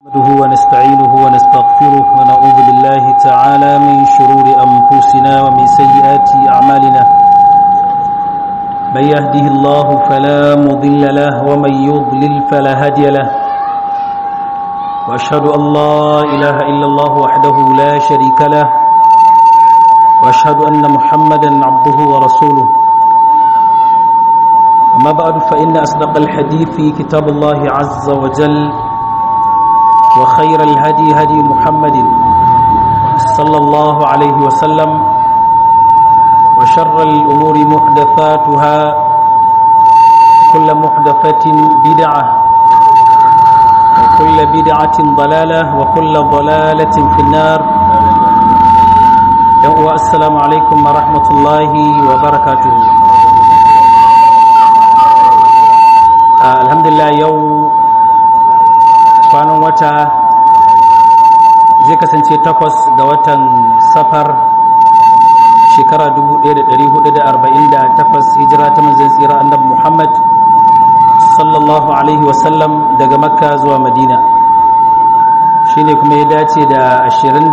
نحمده ونستعينه ونستغفره ونعوذ بالله تعالى من شرور أنفسنا ومن سيئات أعمالنا من يهده الله فلا مضل له ومن يضلل فلا هادي له وأشهد أن لا إله إلا الله وحده لا شريك له وأشهد أن محمدا عبده ورسوله أما بعد فإن أصدق الحديث كتاب الله عز وجل وخير الهدي هدي محمد صلى الله عليه وسلم وشر الأمور محدثاتها كل محدثة بدعة وكل بدعة ضلالة وكل ضلالة في النار السلام عليكم ورحمة الله وبركاته آه الحمد لله يوم kwanan wata zai kasance takwas ga watan safar shekara 1448 hijira ta manzan tsira annabi muhammad sallallahu alaihi wasallam daga makka zuwa madina shine kuma ya dace da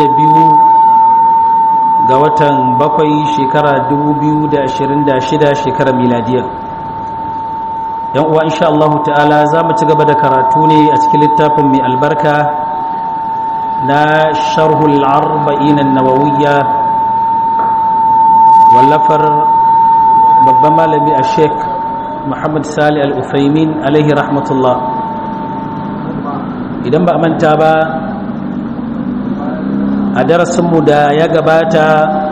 22 ga watan bakwai shekara 2026 shekara miladiyar yan uwa insha Allah ta'ala za mu ci gaba da karatu ne a cikin littafin mai albarka na sharhul arba'in an-nawawiyya wallafar babban malami a sheik Muhammad Sali al-Uthaymin alaihi rahmatullah idan ba a manta ba a darasinmu da ya gabata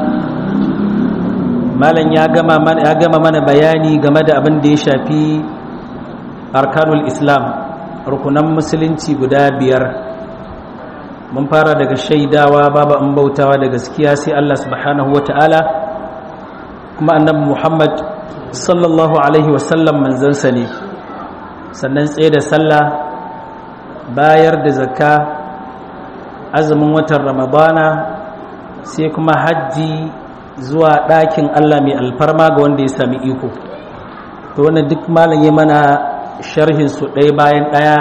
malam ya gama mana bayani game da abin da ya shafi arkanul islam rukunan musulunci guda biyar mun fara daga shaidawa babu an bautawa da gaskiya sai Allah subhanahu wata'ala kuma annabi Muhammad sallallahu alaihi wasallam manzansa ne sannan tsaye da sallah bayar da zakka azumin watan ramadana sai kuma hajji zuwa ɗakin Allah mai alfarma ga wanda ya sami iko to wannan duk malam ya mana sharhinsu ɗaya bayan ɗaya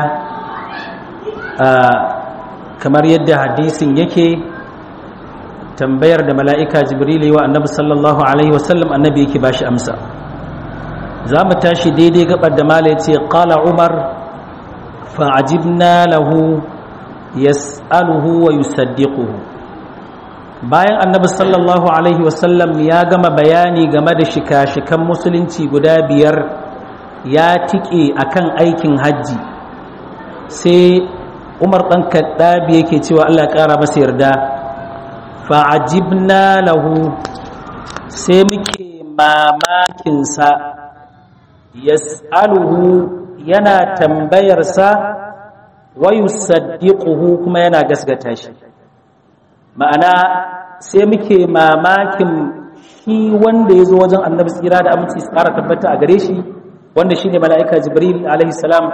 kamar yadda hadisin yake tambayar da mala'ika jibril wa annabi sallallahu alaihi wasallam annabi yake ba shi amsa za mu tashi daidai gabar da mala ya ce ƙala umar fa'ajibna lahu yas'aluhu wa yusaddiquhu bayan annabi sallallahu alaihi wasallam ya gama bayani game da shika-shikan musulunci guda biyar ya tike akan aikin hajji sai umar ɗan kaɗabi yake cewa allah ƙara masa yarda fa'ajibna lahu sai muke mamakinsa yas'aluhu yana tambayarsa wayu saddiquhu kuma yana gasgata shi ma'ana sai muke mamakin shi wanda ya zo wajen annabi tsira da aminci su ƙara tabbata a gare shi wanda shine mala'ika jibril alaihi salam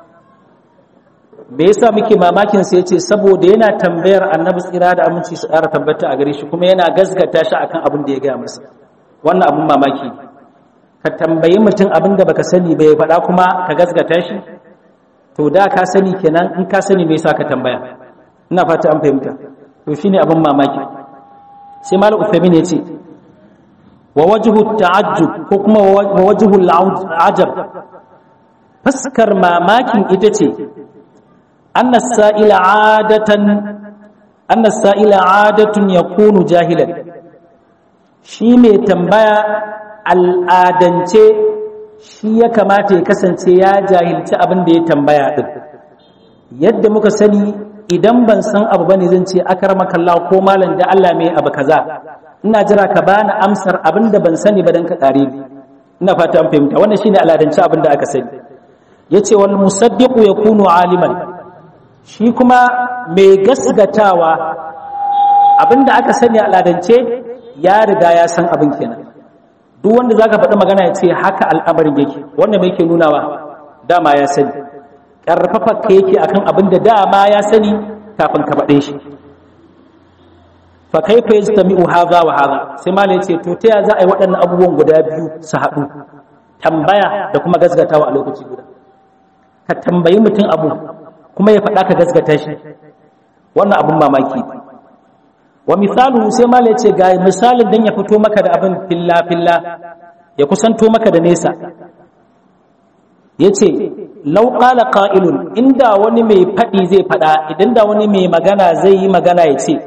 me yasa muke mamakin sai yace saboda yana tambayar annabi tsira da aminci su ƙara tabbata a gare shi kuma yana gaskata shi akan abin da ya gaya masa wannan abin mamaki ka tambayi mutum abin da baka sani ba ya faɗa kuma ka gaskata shi to da ka sani kenan in ka sani me yasa ka tambaya ina fata an fahimta to shine abin mamaki sai malam Uthaymeen yace wa wajhu ta'ajjub ko kuma wa wajhu al'ajab faskar mamakin ita ce anna sa'ila adatan anna sa'ila adatun yakunu jahilan shi mai tambaya al'adance shi ya kamata ya kasance ya jahilci abin da ya tambaya din yadda muka sani idan ban san abu bane zan ce akramaka Allah ko malam da Allah mai abu kaza ina jira ka bani amsar abin da ban sani ba dan ka kare ni ina fata an fahimta wannan shine aladance abin da aka sani yace wal musaddiqu yakunu aliman shi kuma mai gasgatawa abin da aka sani aladance ya riga ya san abin kenan duk wanda zaka faɗi magana ya ce haka al'amarin yake wannan me yake nunawa dama ya sani karfafa ka yake akan abin da dama ya sani kafin ka faɗe shi fa kaifa yastami'u hadha wa hadha sai malai yace to ta za a yi waɗannan abubuwan guda biyu su haɗu tambaya da kuma gasgatawa a lokaci guda ka tambayi mutum abu kuma ya faɗa ka gaskata shi wannan abin mamaki wa misalu sai mala ya ce ga misalin dan ya fito maka da abin filla filla ya kusanto maka da nesa ya ce lauƙala ƙa'ilun inda wani mai faɗi zai faɗa idan da wani mai magana zai yi magana ya ce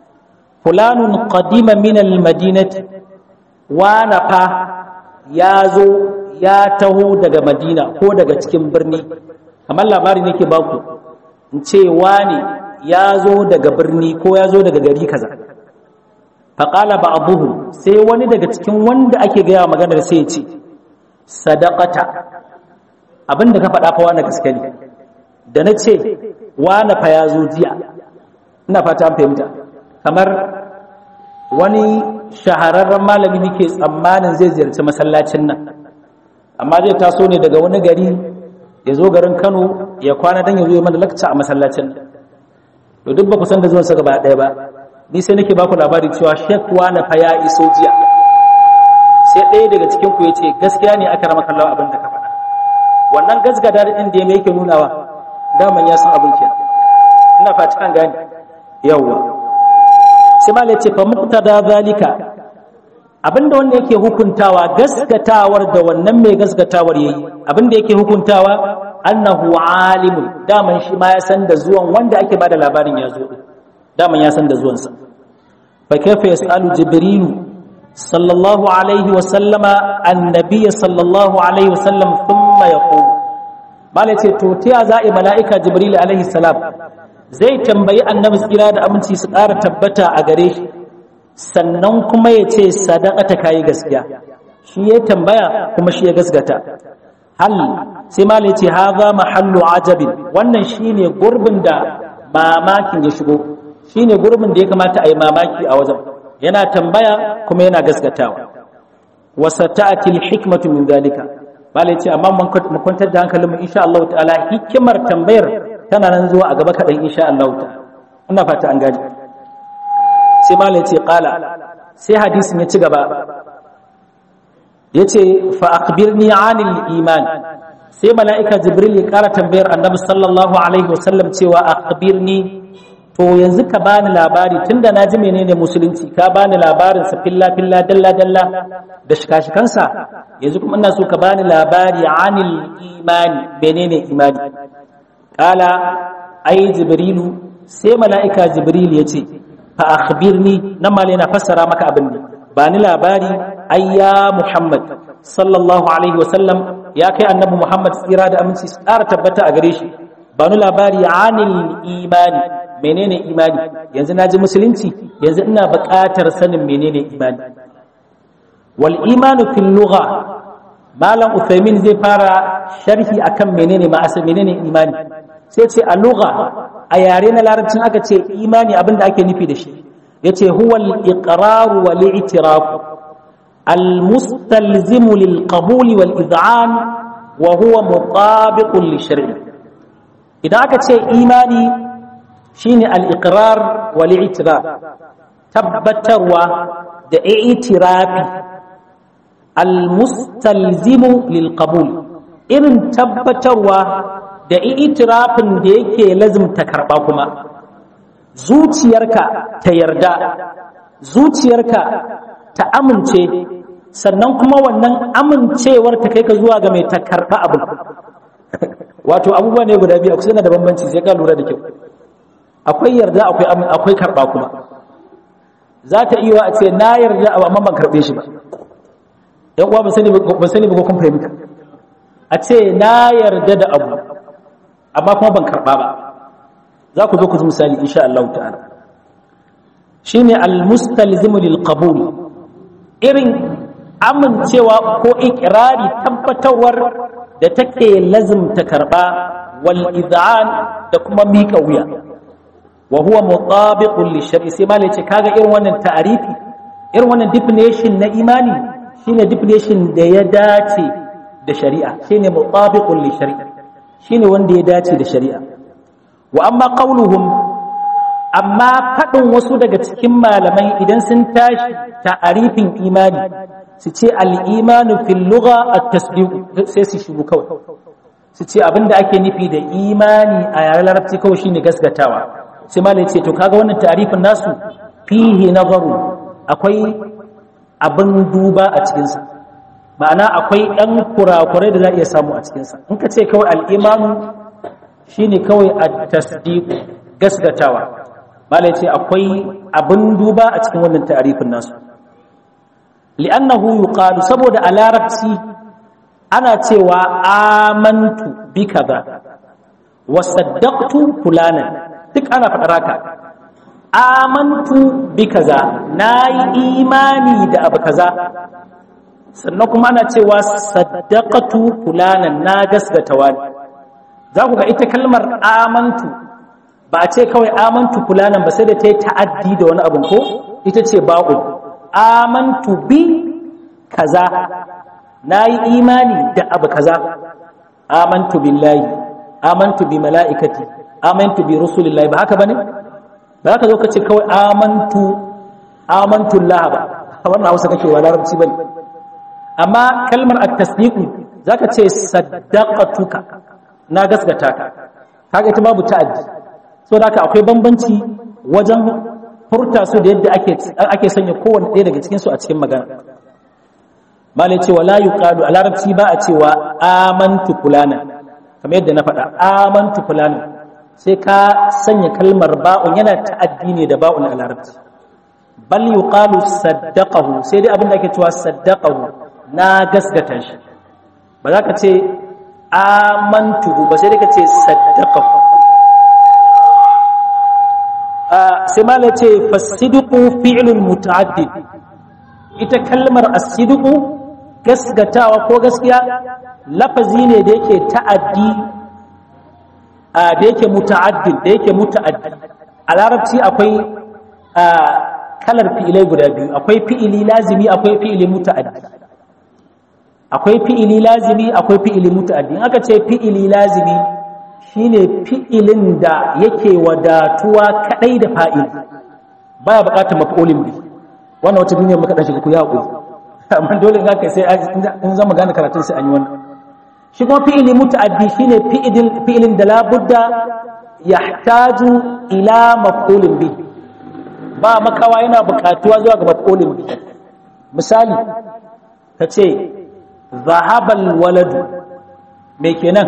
fulanun qadima min al-madinati wana fa ya zo ya taho daga madina ko daga cikin birni kamar labari nake baku in ce wani ya zo daga birni ko ya zo daga gari kaza faƙala ba abuhu sai wani daga cikin wanda ake gaya maganar sai ya ce sadaqata abinda ka faɗa fa wani gaske ne da na ce wani fa ya zo jiya ina fata fahimta kamar wani shahararren malami nake tsammanin zai ziyarci masallacin nan amma zai taso ne daga wani gari ya zo garin kano ya kwana don ya zo mana lakca a masallacin nan to duk ba ku san da zuwansa gaba ɗaya ba ni sai nake baku labari cewa shek wani fa ya iso jiya sai ɗaya daga cikin ku ya ce gaskiya ne aka rama kallawa abin da ka faɗa wannan gasgada ɗin da ya mai yake nunawa daman ya san abin ke ina fata an gane yawwa sai ma ce fa muqtada zalika abinda wanda yake hukuntawa gaskatawar da wannan mai gaskatawar yayi abinda yake hukuntawa annahu alimun daman shi ma ya san da zuwan wanda ake bada labarin ya zo daman ya san da zuwansa fa kaifa yasalu jibrilu sallallahu alaihi wa sallama annabiy sallallahu alaihi wa sallam thumma yaqulu malai ce to tiya za'i mala'ika jibril alaihi salam zai tambayi annabi tsira da aminci su ƙara tabbata a gare shi sannan kuma ya ce sadaqata kai gaskiya shi ya tambaya kuma shi ya gasgata hal sai malai ce haza mahallu ajabin wannan shine gurbin da mamakin ya shigo shine gurbin da ya kamata a yi mamaki a wajen yana tambaya kuma yana gaskatawa wa sata'ati al-hikmatu min dalika malai ce amma mun kwantar da hankalin mu insha Allah ta'ala hikimar tambayar tana nan zuwa a gaba kadan insha Allah ta'ala ina fata an gani sai malai ce qala sai hadisin ya ci gaba yace fa akhbirni 'anil iman sai mala'ika jibril ya kara tambayar annabi sallallahu alaihi wasallam cewa akhbirni to yanzu ka bani labari tunda na ji menene musulunci ka bani labarin sa filla filla dalla dalla da shikashikansa yanzu kuma ina so ka bani labari anil imani menene imani kala ai jibrilu sai mala'ika jibril ya ce fa akhbirni nan ma na fassara maka abin ne bani labari ayya muhammad sallallahu alaihi wasallam ya kai annabi muhammad tsira da aminci su ƙara tabbata a gare shi bani labari anil imani menene imani yanzu na ji musulunci yanzu ina buƙatar sanin menene imani wal imanu fil lugha malam uthaymin zai fara sharhi akan menene ma asali menene imani sai ce a lugha a yare na larabcin aka ce imani abinda ake nufi da shi yace huwa al iqrar wal i'tiraf al mustalzimu lil qabul wal iz'an wa huwa mutabiqun li shar'i idan aka ce imani shine al-iqrar wal i'tiraf tabbatarwa da i'tirafi al-mustalzimu lil qabul irin tabbatarwa da i'tirafin da yake lazimta karba kuma zuciyarka ta yarda zuciyarka ta amince sannan kuma wannan amincewar ta kai ka zuwa ga mai ta karba abu wato abubuwa ne guda biyu akwai da bambanci sai ka lura da kyau akwai yarda akwai amin akwai karba kuma za ta iya a ce na yarda abu amma ban karbe shi ba yan uwa ba sani ba sani ba kun fahimta a ce na yarda da abu amma kuma ban karba ba za ku zo ku ji misali insha Allah ta'ala shine al-mustalzimu lil qabul irin amincewa ko ikrari tabbatarwar da take lazimta karba wal iz'an da kuma miƙa wuya wa huwa mutabiqun li shar'i sai malai ce kaga irin wannan ta'arifi irin wannan definition na imani shine definition da ya dace da shari'a shine mutabiqun li shar'i shine wanda ya dace da shari'a wa amma qauluhum amma fadin wasu daga cikin malamai idan sun tashi ta'arifin imani su ce al-imanu fil lugha at-tasdiq sai su shigo kawai su ce abinda ake nufi da imani a yaren larabci kawai shine gaskatawa sai malai ce to kaga wannan tarifin nasu fihi nazaru akwai abin duba a cikinsa ma'ana akwai ɗan kurakurai da za a iya samu a cikinsa in ka ce kawai al'imanu shine kawai a tasdiku gaskatawa malai ce akwai abin duba a cikin wannan tarifin nasu li'annahu yuqalu saboda a larabci ana cewa amantu bi kaza wa saddaqtu fulanan duk ana faɗar haka amantu bi kaza nayi imani da abu kaza sannan kuma ana cewa saddaqatu fulanan na gaskata wani za ku ga ita kalmar amantu ba a ce kawai amantu fulanan ba sai da ta yi ta'addi da wani abu ko ita ce ba'u amantu bi kaza na yi imani da abu kaza amantu billahi amantu bi mala'ikati amantu bi rusulillahi ba haka bane ba haka zo ka ce kawai amantu amantu Allah ba wannan Hausa kake wa larabci bane amma kalmar at-tasdiq zaka ce saddaqatuka na gaskata ka kaga ita babu ta'addi so da akwai bambanci wajen furta su da yadda ake ake sanya kowanne ɗaya daga cikin su a cikin magana malai cewa la yuqalu a larabci ba a cewa amantu fulana kamar yadda na faɗa amantu fulana sai ka sanya kalmar ba'un yana ta'addi ne da ba'un a larabci bal yuqalu saddaqahu sai dai abin da ake cewa saddaqahu na gaskata shi ba za ka ce amantu ba sai dai ka ce saddaqahu sai malai ce fasidiqu fi'lun muta'addid ita kalmar asidiqu gaskatawa ko gaskiya lafazi ne da yake ta'addi da yake muta'addid da yake muta'addi a larabci akwai kalar fi'ilai guda biyu akwai fi'ili lazimi akwai fi'ili muta'addi akwai fi'ili lazimi akwai fi'ili muta'addi in aka ce fi'ili lazimi shine fi'ilin da yake wadatuwa kadai da fa'il baya bukatar maf'ulin bi wannan wata duniya muka dace ku ya hakuri amma dole in aka sai in zama gane karatun sai an yi wannan shi kuma fi'ili muta'addi shine fi'ilin fi'ilin da la budda yahtaju ila maf'ulin bi ba makawa yana bukatuwa zuwa ga maf'ulin bi misali kace zahabal waladu me kenan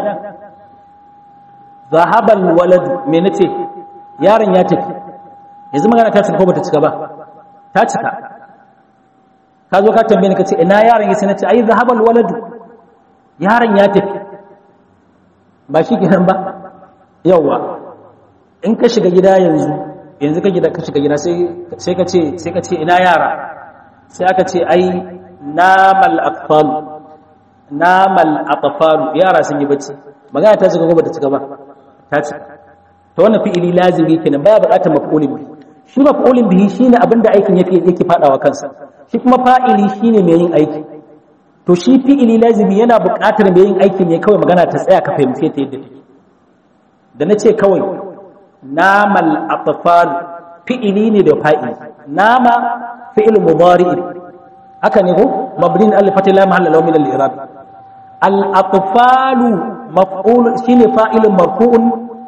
zahabal waladu me nace yaron ya tafi yanzu magana ta cika ko bata cika ba ta cika ka zo ka tambaye ni kace ina yaron yake nace ai zahabal waladu yaron ya tafi ba shi kenan ba yawa in ka shiga gida yanzu yanzu ka gida ka shiga gida sai sai ka ce sai ka ce ina yara sai aka ce ai namal atfal namal atfal yara sun yi bacci magana ta cika ko bata cika ba ta cika to wannan fi'ili lazimi kenan baya buƙatar maf'ulin bihi shi maf'ulin bihi shine abinda aikin yake yake fadawa kansa shi kuma fa'ili shine mai yin aiki to shi fi'ili lazimi yana buƙatar mai yin aiki ne kawai magana ta tsaya ka fahimce ta yadda take da na ce kawai namal atfal fi'ili ne da fa'ili nama fi'il mudari haka ne ko mabnin al fatila mahalla law min al i'rab al atfal maf'ul shine fa'ilun marfu'un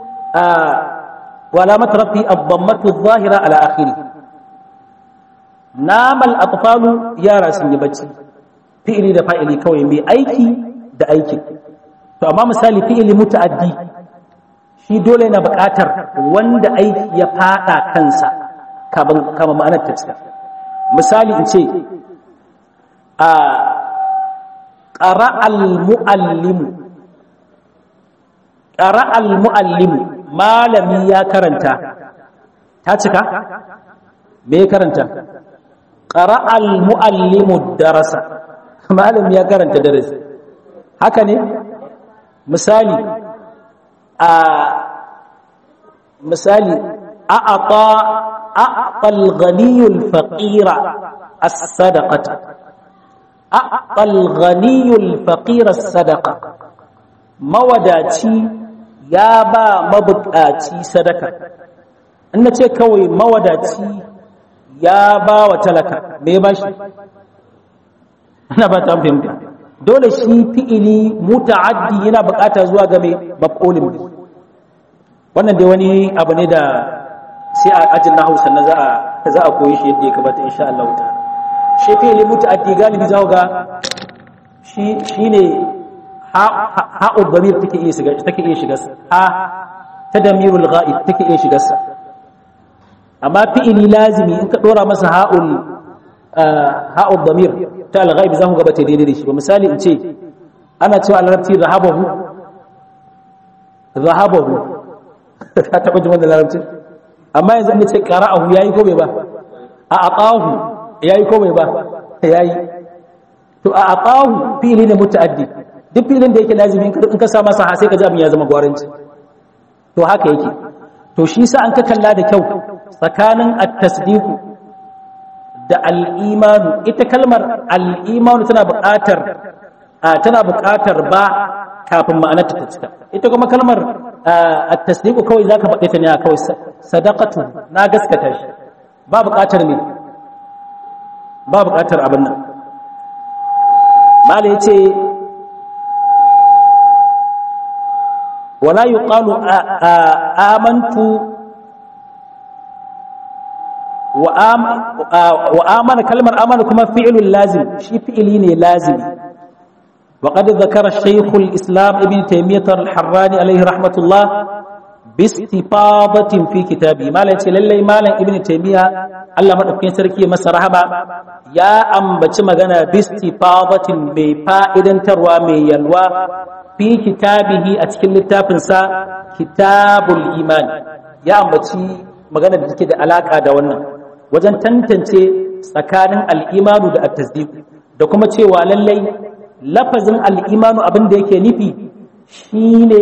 wa alamat rafi ad-dammatu adh-dhahira ala akhirih namal atfal yara sun yi bacci fi'ili da fa'ili kawai mai aiki da aiki to amma misali fi'ili muta'addi shi dole yana buƙatar wanda aiki ya fada kansa kama ma'anar ta cika misali in ce a ƙara'al mu'allimu ƙara'al mu'allimu malami ya karanta ta cika me ya karanta ƙara'al mu'allimu darasa malami ya karanta darasi haka ne misali a misali a'ata a'ta al-ghaniyul faqira as-sadaqata a'ta al-ghaniyul faqira as-sadaqa mawadaci ya ba mabukaci sadaka in nace kawai mawadaci ya ba wa talaka me ba shi ana ba ta fahimta dole shi fi'ili muta'addi yana bukata zuwa ga mai maf'ulin bi wannan dai wani abu ne da sai a ajin nahu sannan za a za a koyi shi yadda ya kamata insha Allah ta'ala shi fi'ili muta'addi galibi za ga shi shine ha ha'u dhamir take iya shiga take iya shiga ha tadamirul ghaib take iya shiga amma fi'ili lazimi in ka dora masa ha'ul ha'ul dhamir ta al-ghaib za ku ga bata daidai da shi ba misali in ce ana cewa al-larabci zahabahu zahabahu ka taba jin wannan larabci amma yanzu an ce qara'ahu yayi ko bai ba a aqahu yayi ko bai ba yayi to a aqahu fi'ili ne muta'addi duk filin da yake lazimi in ka sa masa ha sai ka ji abin ya zama gwaranci to haka yake to shi sa an ka kalla da kyau tsakanin at-tasdiqu da al-imanu ita kalmar al-imanu tana buƙatar tana buƙatar ba kafin ma'anarta ta cika ita kuma kalmar at-tasdiqu kawai zaka faɗe ta ne kawai sadaqatu na gaskata shi ba buƙatar ne ba buƙatar abin nan malai yace wala yuqalu amantu wa amana kalmar amana kuma fi'ilun lazim shi fi'ili ne lazimi وقد ذكر الشيخ الإسلام ابن تيمية الحراني عليه رحمة الله باستفاضة في كتابه ما لا يتلل ما ابن تيمية الله ما أبكين سركي مسا رحبا يا أم بچمغانا باستفاضة بفائدة تروى من يلوى في كتابه أتكلم التابنسا كتاب الإيمان يا أم بچي magana da take da alaka da wannan wajen tantance tsakanin al'imanu da at-tasdiq da kuma cewa lallai lafazin al'imanu abin da yake nufi shine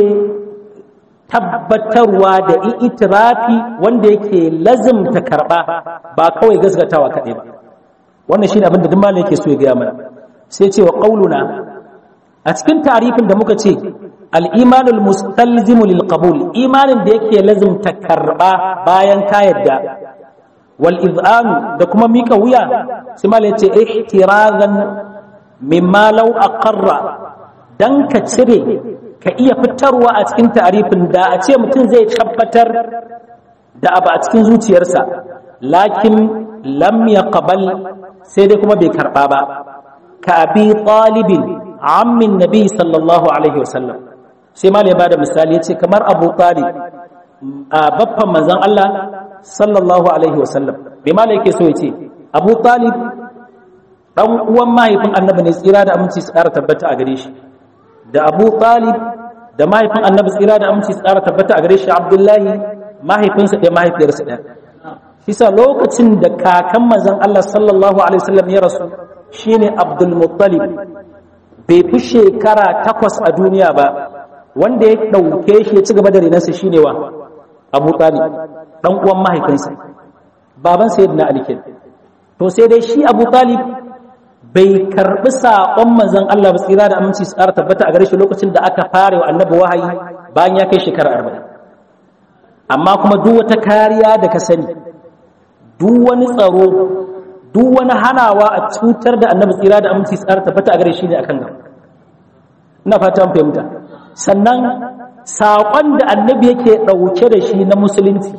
tabbatarwa da itirafi wanda yake lazimta karba ba kawai gasgatawa kaɗai ba wannan shine abin da duk malai yake so ya gaya mana sai cewa qauluna a cikin tarifin da muka ce al-imanul mustalzimu lil qabul imanin da yake lazimta karba bayan ka yadda wal iz'anu da kuma mika wuya sai malai ce ihtirazan mimma law aqarra dan ka cire ka iya fitarwa a cikin ta'arifin da a ce mutum zai tabbatar da abu a cikin zuciyarsa lakin lam yaqbal sai dai kuma bai karba ba ka abi talibin ammin nabi sallallahu alaihi wasallam sai malai ba da misali yace kamar abu talib a baffan manzon Allah sallallahu alaihi wasallam bai malai yake so yace abu talib dan uwan mahaifin annabi ne tsira da aminci su ƙara tabbata a gare shi da abu talib da mahaifin annabi tsira da aminci su ƙara tabbata a gare shi abdullahi mahaifinsa ɗaya mahaifiyarsa ɗaya shi sa lokacin da kakan manzon Allah sallallahu alaihi wasallam ya rasu shine abdul muttalib bai fi shekara takwas a duniya ba wanda ya ɗauke shi ya ci gaba da renansa shine wa abu talib dan uwan mahaifinsa baban sayyidina ali kenan to sai dai shi abu talib bai karbi saƙon manzon Allah ba tsira da aminci su ƙara tabbata a gare shi lokacin da aka fara wa annabi wahayi bayan ya kai shekara arba'in amma kuma duk wata kariya da ka sani duk wani tsaro duk wani hanawa a cutar da annabi tsira da aminci su ƙara tabbata a gare shi ne akan gaba ina fata an fahimta sannan saƙon da annabi yake ɗauke da shi na musulunci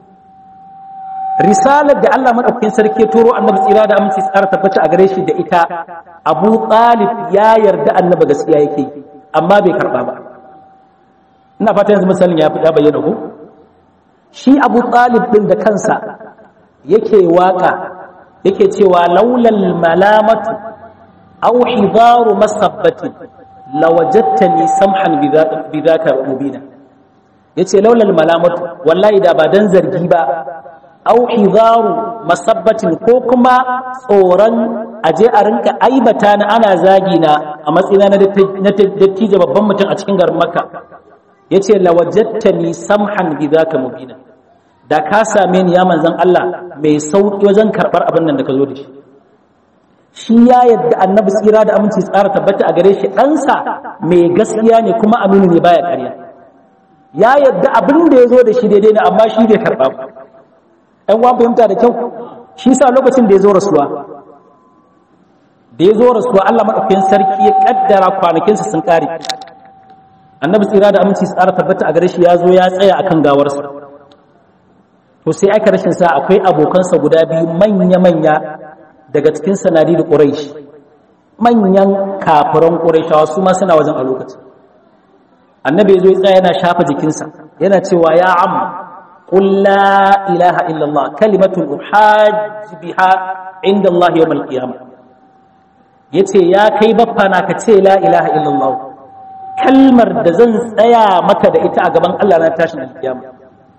risalar da Allah madaukakin sarki ya turo annabi tsira da aminci tsara tabbata a gare shi da ita Abu Talib ya yarda annabi gaskiya yake amma bai karba ba ina fata yanzu misalin ya fida bayyana ko shi Abu Talib din da kansa yake waka yake cewa laulal malamatu aw hidaru masabbati lawajadtani samhan bidhaka mubina yace laulal malamatu wallahi da ba dan zargi ba au hizaru masabbatin ko kuma tsoron aje a rinka aibata na ana zagi na a matsayina na dattijo babban mutum a cikin garin makka yace lawajjattani samhan bidhaka mubina da ka same ni ya manzon Allah mai sauki wajen karbar abin nan da ka zo da shi shi ya yadda annabi tsira da aminci tsara tabbata a gare shi ɗansa mai gaskiya ne kuma aminu ne baya ƙarya ya yadda abin da ya zo da shi daidai ne amma shi bai karɓa ba ‘yan wa fahimta da kyau shi sa lokacin da ya zo rasuwa da ya zo rasuwa Allah maɗaukakin sarki ya ƙaddara kwanakinsa sun ƙare annabi tsira da aminci tsara tabbata a gare shi ya zo ya tsaya akan gawarsa to sai aka rashin sa akwai abokansa guda biyu manya-manya daga cikin sanadi da ƙuraish manyan kafiran ƙuraishawa su ma suna wajen a lokacin annabi ya zo ya tsaya yana shafa jikinsa yana cewa ya am qul la ilaha illallah kalimatun uhajj biha inda Allah yawm al-qiyamah yace ya kai baffa na ka ce la ilaha illallah kalmar da zan tsaya maka da ita a gaban Allah na tashin al-qiyamah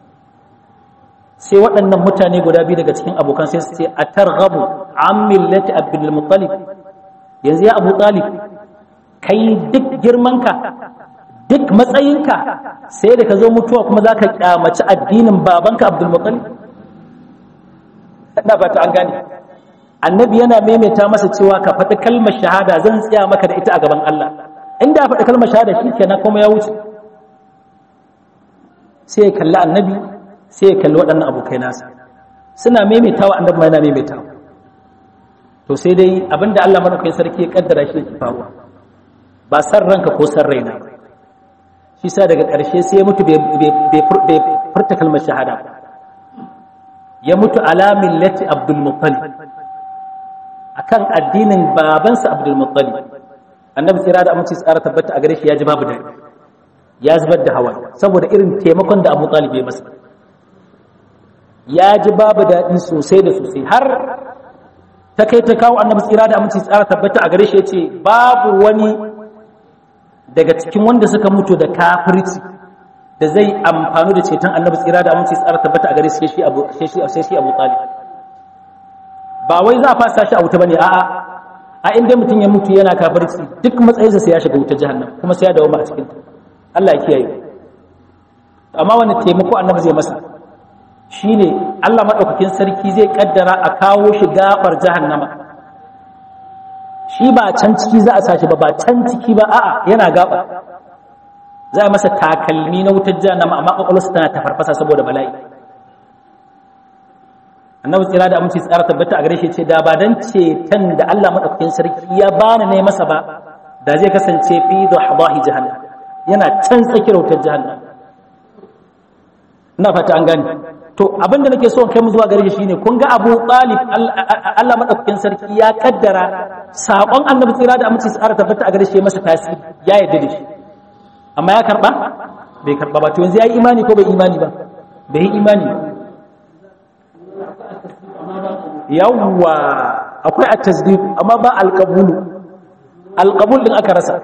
sai waɗannan mutane guda biyu daga cikin abokan sai su ce a targhabu an millati abdul muttalib yanzu ya abu talib kai duk girmanka duk matsayinka sai da ka zo mutuwa kuma za ka kyamaci addinin babanka abdul muttalib ina fata an gane annabi yana maimaita masa cewa ka faɗi kalmar shahada zan tsaya maka da ita a gaban Allah inda faɗi kalmar shahada shi kenan kuma ya wuce sai ya kalli annabi sai ya kalli waɗannan abokai nasa suna maimaitawa annabi ma yana maimaitawa to sai dai abinda Allah madaukakin sarki ya kaddara shi yake faruwa ba san ranka ko san raina shi sa daga ƙarshe sai ya mutu bai furta kalmar shahada ya mutu ala millati abdul muttalib akan addinin babansa abdul muttalib annabi tsira da aminci tsara tabbata a gare shi ya ji babu daɗi ya zubar da hawa saboda irin taimakon da abu talib ya masa ya ji babu daɗi sosai da sosai har ta kai ta kawo annabi tsira da aminci tsara tabbata a gare shi ya ce babu wani daga cikin wanda suka mutu da kafirci da zai amfani da ceton annabi tsira da aminci tsara tabbata a gare shi shi abu sai shi abu talib ba wai za a fasa shi a wuta bane a'a a inda mutum ya mutu yana kafirci duk matsayinsa sai ya shiga wuta jahannam kuma sai ya dawo a cikin Allah ya kiyaye amma wani taimako annabi zai masa shine Allah madaukakin sarki zai kaddara a kawo shi gabar jahannama shi ba can ciki za a sashi ba ba can ciki ba a'a yana gaba za a masa takalmi na wutar jahannama amma kwakwalwarsa tana ta farfasa saboda bala'i annabi tsira da aminci tsara tabbata a gare shi ce da ba dan ceton da Allah madaukakin sarki ya bani ne masa ba da zai kasance fi dhahdahi jahannam yana can tsakiyar wutar jahannam ina fata an gane to abinda nake so kai mu zuwa gare shi shine kun ga Abu Talib Allah madaukakin sarki ya kaddara sakon Annabi tsira da aminci tsara tabbata a gare shi masa tasiri ya yarda da shi amma ya karba bai karba ba to yanzu yayi imani ko bai imani ba bai yi imani yawwa akwai at-tasdiq amma ba al-qabul al-qabul din aka rasa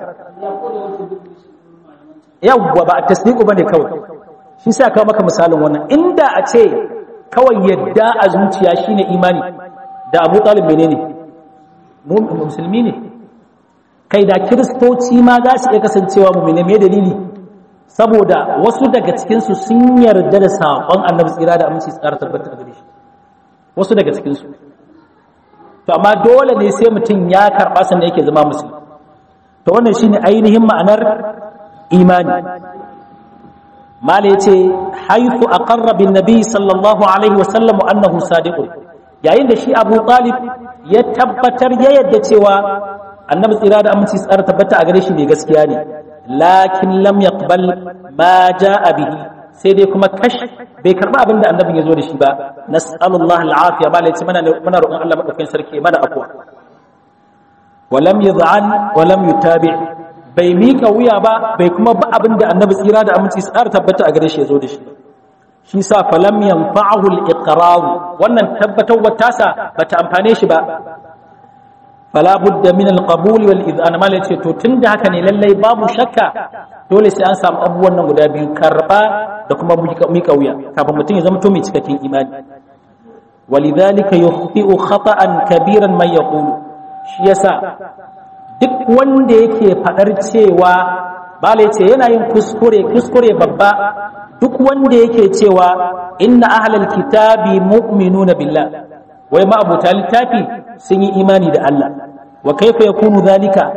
yawwa ba at-tasdiq bane kawai shi sa kawo maka misalin wannan inda a ce kawai yadda a zuciya shine imani da abu talib menene musulmi ne kai da kiristoci ma za su iya kasancewa mummune mai dalili saboda wasu daga cikinsu sun yarda da saƙon annabi tsira da aminci tsara tabbata a gare shi wasu daga cikinsu to amma dole ne sai mutum ya karɓa sannan yake zama musulmi to wannan shine ainihin ma'anar imani mala ya ce haifu a ƙarrabin nabi sallallahu alaihi wasallam annahu sadiqun yayin da shi abu talib ya tabbatar ya yadda cewa annabi tsira da aminci tsara tabbata a gare shi ne gaskiya ne lakin lam yaqbal ma jaa bihi sai dai kuma kash bai karba abin da annabin ya zo da shi ba nas'alullah al'afiya mala ya ce mana muna roƙon Allah madaukakin sarki mana afwa walam yad'an walam yutabi' bai miƙa wuya ba bai kuma ba abin da annabi tsira da aminci tsara tabbata a gare shi ya zo da shi shi sa falam yanfa'ahu al-iqrar wannan tabbatar wata sa bata amfane shi ba fala budda min al-qabul wal idhan mal yace to tunda haka ne lallai babu shakka dole sai an samu abubuwan nan guda biyu karba da kuma miƙa wuya kafin mutum ya zama to mai cikakken imani walidhalika yukhti'u khata'an kabiran man yaqulu shi yasa duk wanda yake faɗar cewa bala ce yana yin kuskure kuskure babba duk wanda yake cewa inna ahlal kitabi mu'minuna billah wai ma abuta littafi sun yi imani da Allah wa kaifa yakunu zalika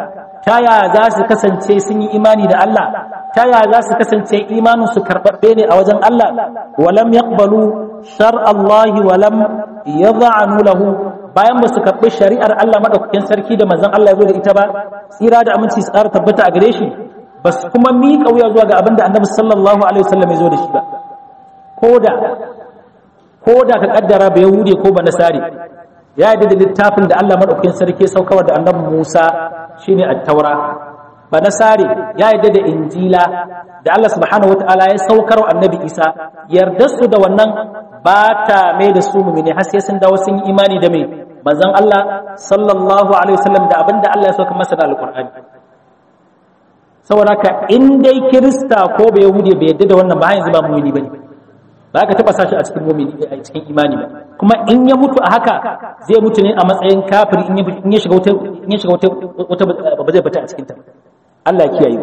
ta ya za su kasance sun yi imani da Allah ta ya za su kasance imanin su karɓaɓɓe ne a wajen Allah walam yaqbalu shar Allah walam yadh'anu lahu bayan ba su karɓi shari'ar Allah madaukakin sarki da manzon Allah ya zo da ita ba tsira da aminci su ƙara tabbata a gare shi ba su kuma miƙa wuya zuwa ga abin da annabi sallallahu alaihi wasallam ya zo da shi ba koda koda ka kaddara ba yahude ko ba nasari ya yi da littafin da Allah madaukakin sarki ya saukar da annabi Musa shine at-taura ba nasari ya yi da injila da Allah subhanahu wataala ya saukar wa annabi Isa yarda su da wannan ba ta mai da su mumine har sai sun dawo sun yi imani da mai manzon Allah sallallahu alaihi wasallam da abinda Allah ya sauka masa da alqur'ani saboda ka in dai kirista ko ba yahudi bai yadda da wannan ba yanzu ba mumini bane ba ka taba sashi a cikin mumini a cikin imani ba kuma in ya mutu a haka zai mutu ne a matsayin kafiri in ya shiga wata in ya shiga wata wata ba zai fita a cikin ta Allah ya kiyaye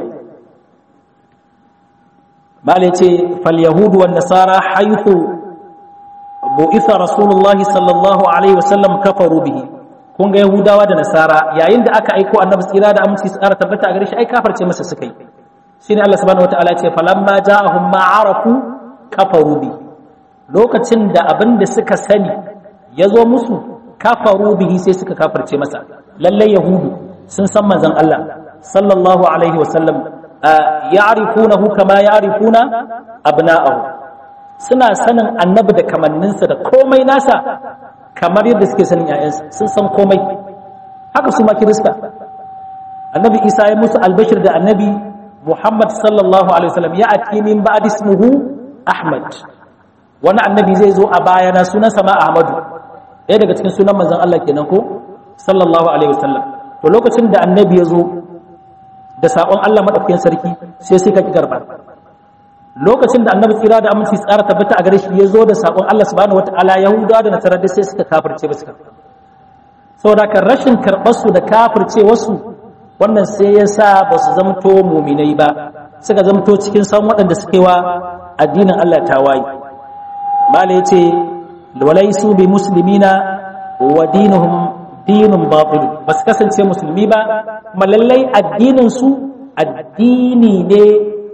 malai ce fal yahudu wan nasara haythu bu'itha rasulullah sallallahu alaihi wasallam kafaru bihi kun ga yahudawa da nasara yayin da aka aiko annabi tsira da aminci tsara tabbata a gare shi ai kafarce masa suka yi shine Allah subhanahu wataala ya ce falamma ja'ahum ma arafu kafaru bi lokacin da abin da suka sani ya zo musu kafaru bihi sai suka kafarce masa lalle yahudu sun san manzon Allah sallallahu alaihi wasallam ya'rifunahu kama ya'rifuna abna'ahu suna sanin annabi da kamanninsa da komai nasa kamar yadda suke sanin ‘ya'yansa sun san komai haka su ma kirista annabi isa ya musu albashir da annabi muhammad sallallahu alaihi wasallam ya ati min ba'd ismuhu ahmad wani annabi zai zo a bayana sunansa ma ahmadu ɗaya daga cikin sunan manzon Allah kenan ko sallallahu alaihi wasallam to lokacin da annabi ya zo da saƙon Allah madaukakin sarki sai suka ki garba lokacin da annabi tsira da aminci tsara tabbata a gare shi ya zo da saƙon Allah subhanahu wataala yahudawa da nasarar da sai suka kafirce ba suka saboda kan rashin karɓar su da kafirce wasu wannan sai ya sa ba su zamto muminai ba suka zamto cikin san waɗanda suke wa addinin Allah tawaye mala yace walaisu bi muslimina wa dinuhum dinun batil ba su kasance musulmi ba kuma lallai addinin su addini ne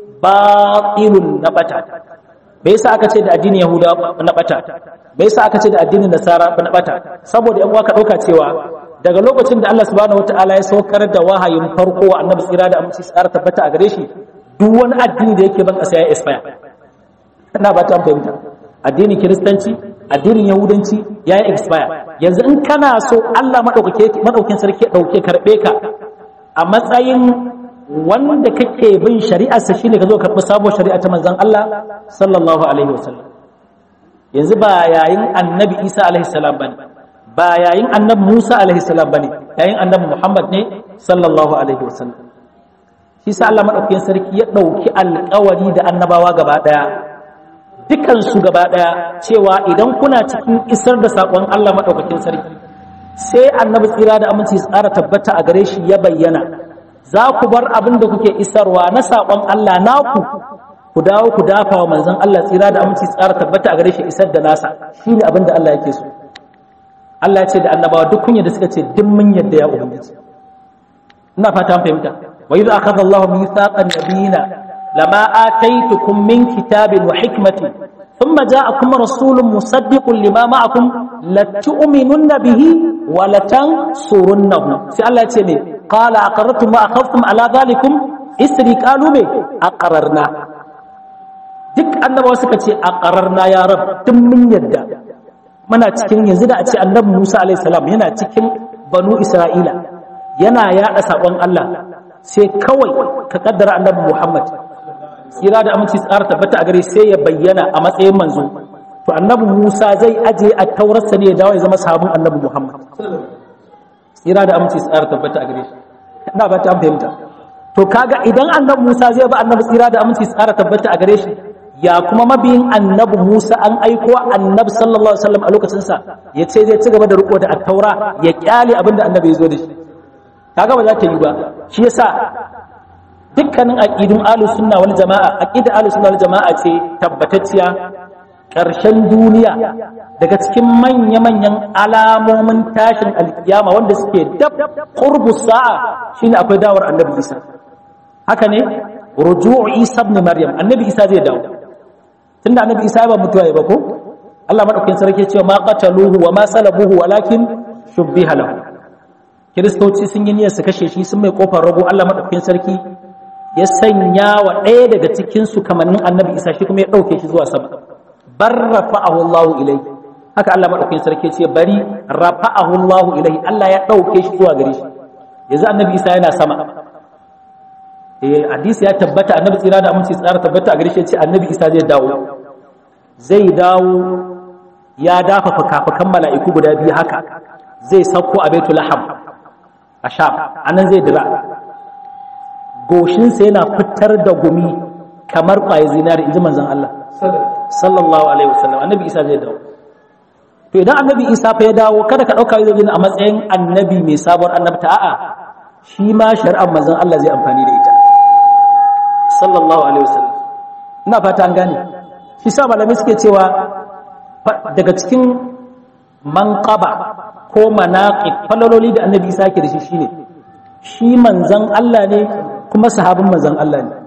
batilun na bata bai yasa aka ce da addinin yahuda na bata bai yasa aka ce da addinin nasara na bata saboda yan ka dauka cewa daga lokacin da Allah subhanahu wataala ya saukar da wahayin farko wa annabi tsira da aminci tsara tabbata a gare shi duk wani addini da yake ban kasa ya expire ina ba ta fahimta addinin kiristanci addinin yahudanci ya yi expire yanzu in kana so Allah madaukakin sarki ya dauke karbe ka a matsayin wanda kake bin shari'arsa shine ka zo karɓi sabuwar shari'a ta manzon Allah sallallahu alaihi wasallam yanzu ba yayin annabi Isa alaihi salam bane ba yayin annabi Musa alaihi salam bane yayin annabi Muhammad ne sallallahu alaihi wasallam shi sa Allah madaukakin sarki ya dauki alƙawari da annabawa gaba daya dukan su gaba daya cewa idan kuna cikin isar da sakon Allah madaukakin sarki sai annabi tsira da aminci tsara tabbata a gare shi ya bayyana za ku bar abin da kuke isarwa na saƙon Allah naku ku dawo ku dafa wa manzon Allah tsira da aminci tsara tabbata a gare shi isar da nasa shi ne abin da Allah yake so Allah ya ce da annabawa duk kunya da suka ce duk mun yadda ya ubangiji ina fata an fahimta wa idza akhadha Allahu mithaqan nabiyina lama ataitukum min kitabin wa hikmatin thumma ja'akum rasulun musaddiqun lima ma'akum latu'minunna bihi wa latansurunnahu sai Allah ya ce ne قال أقررتم وأخذتم على ذلكم إسري قالوا مي أقررنا duk annabawa suka ce a ƙararna ya rab duk mun yadda muna cikin yanzu da a ce annabi Musa alaihi salam yana cikin banu Isra'ila yana yaɗa saƙon Allah sai kawai ka kaddara annabi Muhammad tsira da aminci tsara tabbata a gare sai ya bayyana a matsayin manzo to annabi Musa zai aje a taurarsa ne ya dawo ya zama sabon annabi Muhammad tsira da aminci tsara tabbata a gare shi ina ba ta fahimta to kaga idan annabi Musa zai ba annabi tsira da aminci tsara tabbata a gare shi ya kuma mabiyin annabi Musa an aiko annabi sallallahu alaihi wasallam a lokacin sa ya ce zai ci gaba da riko da at-taura ya kyale abinda annabi ya zo da shi kaga ba za ta yi ba shi yasa dukkanin aqidun ahlus sunna wal jamaa aqidar ahlus sunna wal jamaa ce tabbatacciya ƙarshen duniya daga cikin manya-manyan alamomin tashin alkiyama wanda suke dab qurbu sa'a shine akwai dawar annabi Isa haka ne ruju'u Isa ibn Maryam annabi Isa zai dawo tunda annabi Isa ba mutuwa ba ko Allah madaukakin sarki cewa ma qataluhu wa ma salabuhu walakin shubbiha lahu kiristoci sun yi niyyar su kashe shi sun mai kofar rago Allah madaukakin sarki ya sanya wa ɗaya daga cikin su kamannin annabi Isa shi kuma ya dauke shi zuwa sama bar rafa'ahu Allahu ilayhi haka Allah madaukakin sarki ce bari rafa'ahu Allahu ilayhi Allah ya dauke shi zuwa gare shi yanzu annabi Isa yana sama eh hadisi ya tabbata annabi tsira da aminci tsara tabbata a gare shi ce annabi Isa zai dawo zai dawo ya dafa fukafukan mala'iku guda biyu haka zai sauko a Baitul Laham a Sham anan zai dira goshinsa yana fitar da gumi kamar ƙwaye zinari inji manzon Allah sallallahu alaihi wasallam annabi isa zai dawo to idan annabi isa fa ya dawo kada ka dauka zai a matsayin annabi mai sabuwar annabta a'a shi ma shari'ar manzon Allah zai amfani da ita sallallahu alaihi wasallam ina fata an gane shi sa malamai suke cewa daga cikin manqaba ko manaqib falaloli da annabi isa ke da shi shine shi manzon Allah ne kuma sahabin manzon Allah ne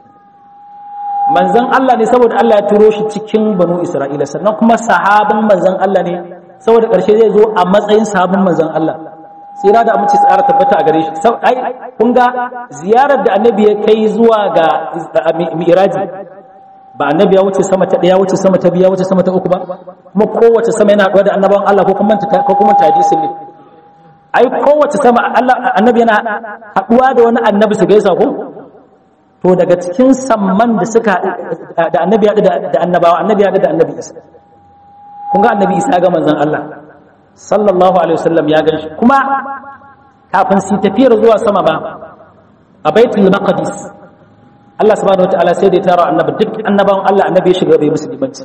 manzan Allah ne saboda Allah ya turo shi cikin banu Isra'ila sannan kuma sahabin manzan Allah ne saboda ƙarshe zai zo a matsayin sahabin manzan Allah tsira da amince tsara tabbata a gare shi ai kun ga ziyarar da annabi ya kai zuwa ga mi'raji ba annabi ya wuce sama ta ɗaya wuce sama ta biya wuce sama ta uku ba kuma kowace sama yana haɗuwa da annabawan Allah ko kuma ko kuma ta hadisin ne ai kowace sama Allah annabi yana haɗuwa da wani annabi su gaisa ko to daga cikin samman da suka da annabi ya da annabawa annabi ya da annabi isa kun ga annabi isa ga manzon Allah sallallahu alaihi wasallam ya ganshi kuma kafin su tafiyar zuwa sama ba a baitul maqdis Allah subhanahu wataala sai da ya tara annabi duk annabawan Allah annabi ya shiga bai musulmanci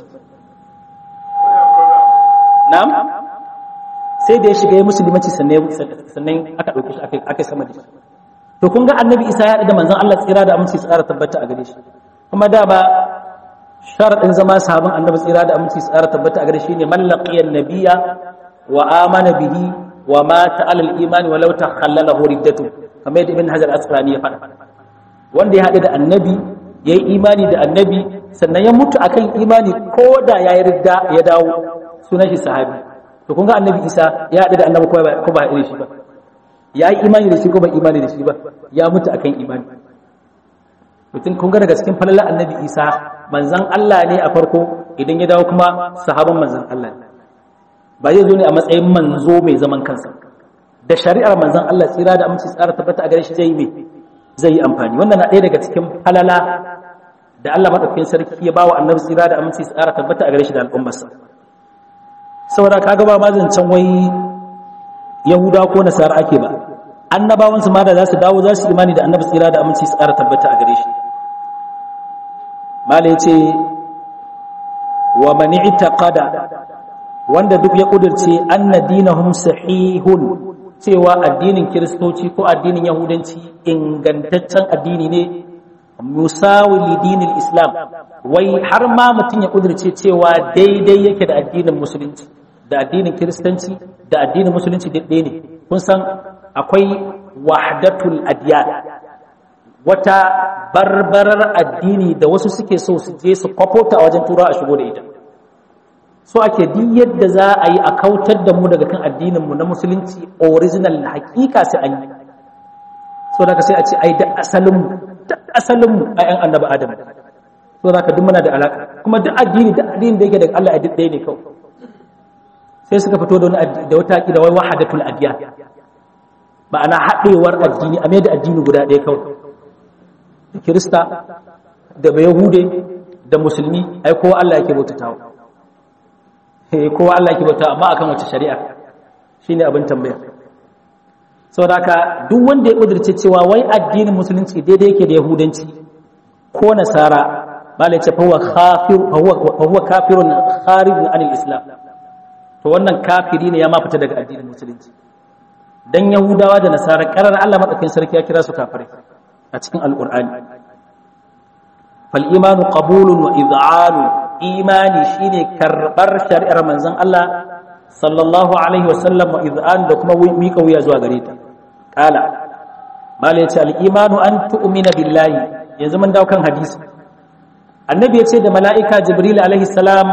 na'am sai da ya shiga musulmanci sannan sannan aka dauke shi aka sama da shi to kun ga annabi isa ya da manzon Allah tsira da aminci tsara tabbata a gare shi kuma da ba sharadin zama sahabin annabi tsira da aminci tsara tabbata a gare shi ne mallaqiyan nabiyya wa amana bihi wa mata ala al-iman wa law takhallalahu riddatu kamar yadda ibn hajar asqalani ya faɗa wanda ya haɗu da annabi yayi imani da annabi sannan ya mutu akan imani ko da yayi ridda ya dawo sunan shi sahabi to kun ga annabi isa ya haɗu da annabi ko ba haɗu da shi ba ya yi imani da shi ko ba imani da shi ba ya mutu akan imani mutum kun ga daga cikin falalar annabi isa manzan Allah ne a farko idan ya dawo kuma sahabban manzan Allah ne ba zai zo ne a matsayin manzo mai zaman kansa da shari'ar manzan Allah tsira da aminci tsara tabbata a gare shi zai yi zai yi amfani wannan na ɗaya daga cikin falala da Allah madaukakin sarki ya bawa annabi tsira da aminci tsara tabbata a gare shi da al'ummarsa saboda kaga ba ma zancen wai yahuda ko nasara ake ba annabawansu ma da za su dawo za su imani da annabi tsira da aminci su ƙara tabbata a gare shi mala ya ce wa mani itaqada wanda duk ya ƙudurce anna dinahum sahihun cewa addinin kiristoci ko addinin yahudanci ingantaccen addini ne musawi lidinin islam wai har ma mutum ya ƙudurce cewa daidai yake da addinin musulunci da addinin kiristanci da addinin musulunci ɗaya ne kun san akwai wahdatul adiyan wata barbarar addini da wasu suke so su je su kwafota a wajen tura a shigo da ita so ake duk yadda za a yi a kautar da mu daga kan addininmu na musulunci original hakika sai an yi so da sai a ce ai da asalinmu da asalinmu a yan annabi adam so da ka duk muna da alaka kuma duk addini da addini da yake daga Allah a duk ɗaya ne kawai sai suka fito da wani da wata da wai wahadatul adiyan ma'ana haɗewar addini a mai da addini guda ɗaya kawai da kirista da bai yahude da musulmi ai kowa Allah yake bautatawa eh kowa Allah yake bautawa amma akan wace shari'a shine abin tambaya saboda haka duk wanda ya kudirce cewa wai addinin musulunci daidai yake da yahudanci ko nasara malai ce fa huwa kafir fa huwa kafirun kharijun anil islam to wannan kafiri ne ya ma fita daga addinin musulunci dan yahudawa da nasara karar Allah madaukakin sarki ya kira su kafirai a cikin alqur'ani fal imanu qabulun wa iz'anu imani shine karbar shari'ar manzon Allah sallallahu alaihi wasallam wa iz'an da kuma miƙa wuya zuwa gare ta qala mala yace al-imanu an tu'mina billahi yanzu mun dawo kan hadisi annabi yace da mala'ika jibril alaihi salam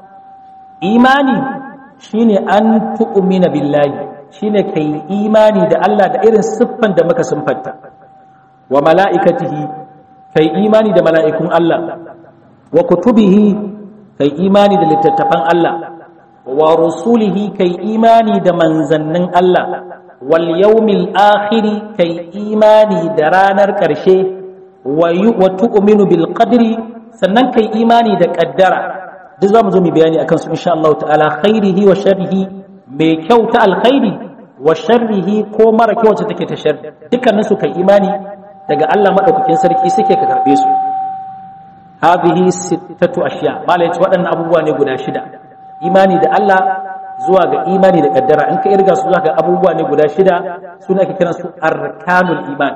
imani shine an tu'mina billahi shine kai imani da Allah da irin siffan da muka siffanta wa mala'ikatihi kai imani da mala'ikun Allah wa kutubihi kai imani da littattafan Allah wa rusulihi kai imani da manzannin Allah wal yawmil akhiri kai imani da ranar ƙarshe wa tu'minu bil qadri sannan kai imani da ƙaddara duk zamu zo mu bayani akan su insha Allah ta'ala khairihi wa sharrihi mai kyau ta alkhairi wa sharrihi ko mara kyau wacce take ta sharri dukkanin su kai imani daga Allah madaukakin sarki suke ka karbe su hadhihi sittatu ashiya mala yace waɗannan abubuwa ne guda shida imani da Allah zuwa ga imani da kaddara in ka irga su zuwa ga abubuwa ne guda shida suna ake kiran su arkanul iman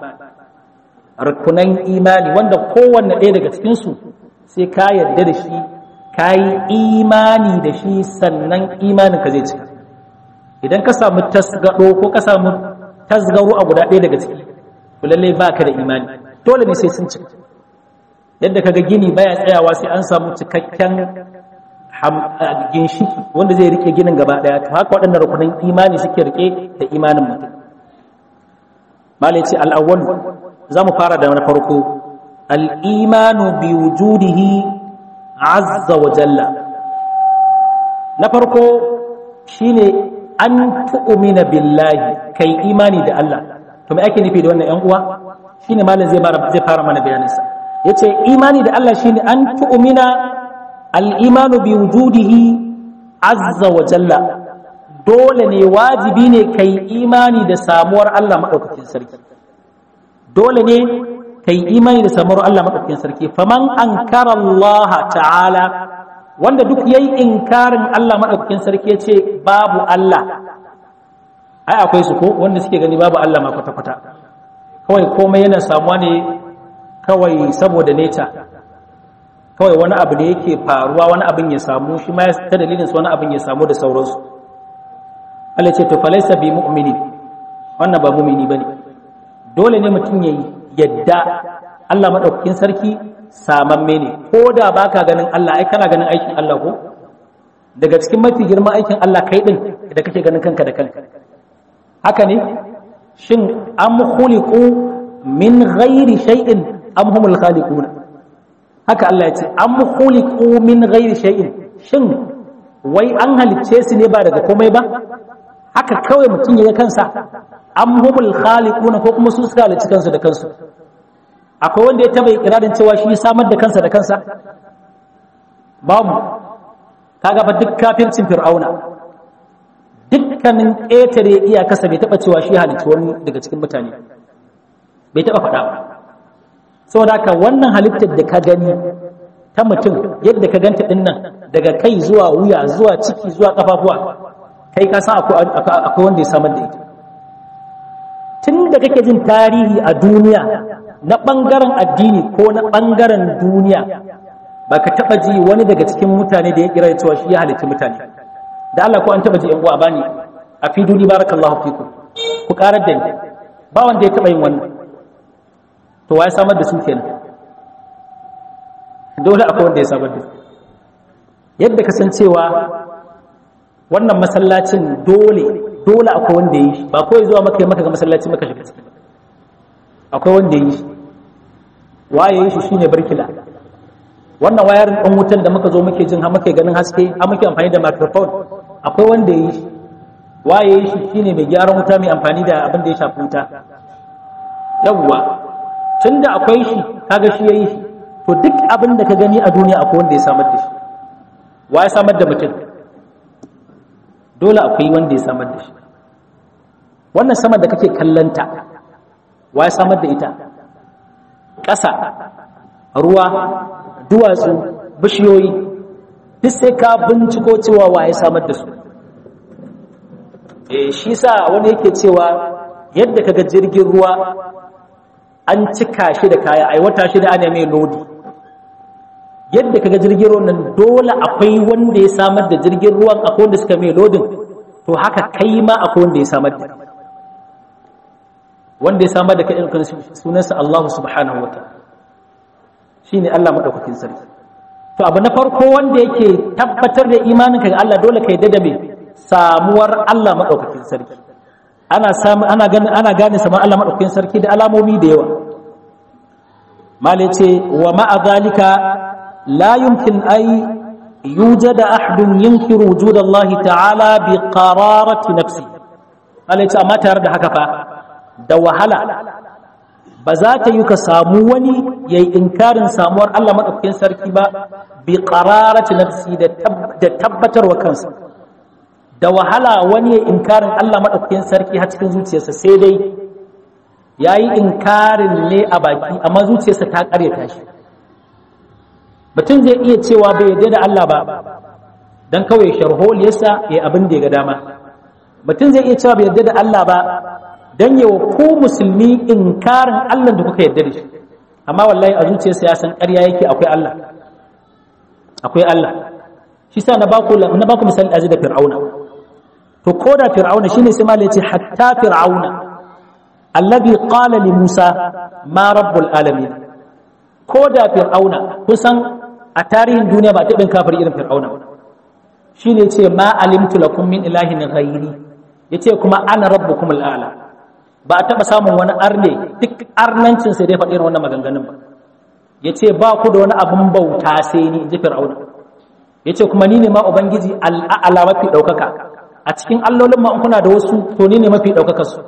rukunan imani wanda kowanne ɗaya daga cikin su sai ka yarda da shi ka yi imani da shi sannan imanin ka zai cika idan ka samu tasgado ko ka samu tasgaro a guda ɗaya daga ciki to lallai baka da imani dole ne sai sun cika yadda kaga gini baya tsayawa sai an samu cikakken ginshiki wanda zai rike ginin gaba daya to haka waɗannan rukunin imani suke rike da imanin mutum malai ce al'awwal za mu fara da na farko al'imanu bi wujudihi azza wa jalla na farko shine an tu'mina billahi kai imani da Allah to me ake nufi da wannan ƴan uwa shine malam zai zai fara mana bayaninsa yace imani da Allah shine an tu'mina al-imanu bi wujudihi azza wa jalla dole ne wajibi ne kai imani da samuwar Allah madaukakin sarki dole ne kai imani da samuwar Allah madaukakin sarki faman ankara Allah ta'ala wanda duk yayi inkarin Allah madaukakin sarki yace babu Allah ai akwai su ko wanda suke gani babu Allah ma kwata-kwata kawai komai yana samuwa ne kawai saboda neta kawai wani abu da yake faruwa wani abin ya samu shi ma ta dalilin wani abin ya samu da sauransu Allah ce to falaisa bi mu'mini wannan ba mu'mini bane dole ne mutum ya yadda Allah madaukakin sarki samamme ne ko da baka ganin Allah ai kana ganin aikin Allah ko daga cikin mafi girman aikin Allah kai din da kake ganin kanka da kanka haka ne shin am khuliqu min ghairi shay'in am humul khaliquna haka Allah ya ce am khuliqu min ghairi shay'in shin wai an halicce su ne ba daga komai ba haka kawai mutum ya kansa am humul khaliquna ko kuma su suka halicci kansu da kansu akwai wanda ya taba ikirarin cewa shi ya samar da kansa da kansa babu kaga fa duk kafircin fir'auna dukkanin ƙetare iyakarsa bai taɓa cewa shi halicci wani daga cikin mutane bai taɓa faɗa ba saboda haka wannan halittar da ka gani ta mutum yadda ka ganta ɗin nan daga kai zuwa wuya zuwa ciki zuwa ƙafafuwa kai ka san akwai wanda ya samar da ita tun da kake jin tarihi a duniya na ɓangaren addini ko na ɓangaren duniya ba ka taɓa ji wani daga cikin mutane da ya kira cewa shi ya halitta mutane da Allah ko an taba ji yan uwa bani a fi duni barakallahu fikum ku karar da ni ba wanda ya taba yin wannan to waye samar da su kenan dole akwai wanda ya samar da su yadda ka san cewa wannan masallacin dole dole akwai wanda ya yi ba kawai zuwa maka maka ga masallaci maka shiga ciki akwai wanda ya yi waye yi shi shine barkila wannan wayar ɗan wutan da muka zo muke jin har muke ganin haske har muke amfani da microphone akwai wanda ya yi shi waye yi shi shine mai gyaran wuta mai amfani da abin da ya shafi wuta yawwa tun da akwai shi kaga shi ya yi shi to duk abin da ka gani a duniya akwai wanda ya samar da shi wa ya samar da mutum dole akwai wanda ya samar da shi wannan sama da kake kallanta wa ya samar da ita ƙasa ruwa duwatsu bishiyoyi duk sai ka binciko cewa waye samar da su eh shi sa wani yake cewa yadda kaga jirgin ruwa an cika shi da kaya ai wata shi da ana mai lodi yadda kaga jirgin ruwan nan dole akwai wanda ya samar da jirgin ruwan akwai wanda suka mai lodin to haka kai ma akwai wanda ya samar da wanda ya samar da kai ɗin sunansa Allah subhanahu wa ta'ala shine Allah madaukakin sarki to abu na farko wanda yake tabbatar da imaninka ga Allah dole ka yadda da me samuwar Allah madaukakin sarki ana samu ana ganin ana gane saman Allah madaukakin sarki da alamomi da yawa malai ce wa ma'a zalika la yumkin ay yujad ahadun yunkiru wujud Allah ta'ala bi qararati nafsi malai ce amma tare da haka fa da wahala ba za ta yi ka samu wani ya yi inkarin samuwar Allah maɗaukakin sarki ba bi ƙararci nafsi da tabbatarwa kansa da wahala wani ya yi inkarin Allah maɗaukakin sarki har cikin zuciyarsa sai dai ya yi inkarin ne a baki amma zuciyarsa ta ƙaryata shi mutum zai iya cewa bai yarda da Allah ba don kawai sharholiyarsa ya abin da ya ga dama mutum zai iya cewa bai yarda da Allah ba don yawa ko musulmi inkarin Allah da kuka yarda da shi amma wallahi a zuciyarsa ya san ƙarya yake akwai Allah akwai Allah shi sa na baku na baku misali azi da fir'auna to ko da fir'auna shine sai malai ce hatta fir'auna alladhi qala li Musa ma rabbul alamin ko da fir'auna kusan a tarihin duniya ba ta bin kafir irin fir'auna shine ce ma alimtu lakum min ilahin ghairi yace kuma ana rabbukumul a'la ba a taɓa samun wani arne duk arnancin sai dai faɗi wannan maganganun ba ya ce ba ku da wani abin bauta sai ni in ji fir'auna ya ce kuma ni ne ma ubangiji al'a'ala mafi ɗaukaka a cikin allolin ma kuna da wasu to ni ne mafi ɗaukakar su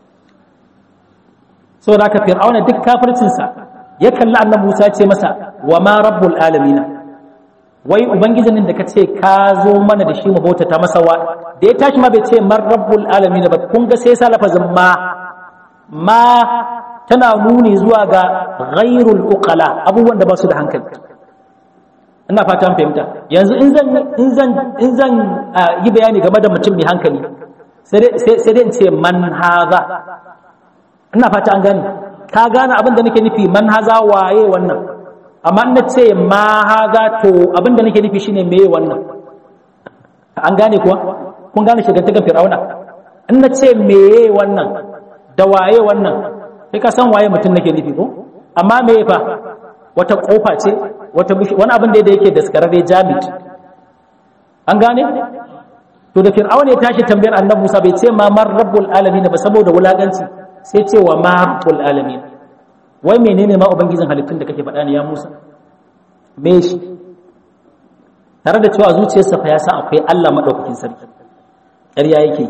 so da ka fir'auna duk kafircinsa ya kalli annabi musa ce masa wa ma rabbul alamina wai ubangijin da ka ce ka zo mana da shi mu bautata masa wa da ya tashi ma bai ce man rabbul alamin ba kun ga sai sa lafazin ma ma tana nuni zuwa ga ghairul uqala abubuwan da ba su da hankali ina fatan fahimta yanzu in zan in zan in zan yi bayani game da mutum mai hankali sai dai in ce man haza ina fata an gane ka gane abin da nake nufi man haza waye wannan amma na ce ma haza to abin da nake nufi shine meye wannan an gane kuwa kun gane shigantakan fir'auna in na ce meye wannan da waye wannan sai ka san waye mutum nake nufi ko amma meye fa wata kofa ce wata wani abin da yake daskararre jamit an gane to da fir'auna ya tashi tambayar annabi Musa bai ce ma mar rabbul alamin ba saboda wulaganci sai ce wa ma rabbul alamin wai menene ma ubangijin halittun da kake faɗa ne ya Musa me shi tare da cewa zuciyarsa fa ya san akwai Allah madaukakin sarki ƙarya yake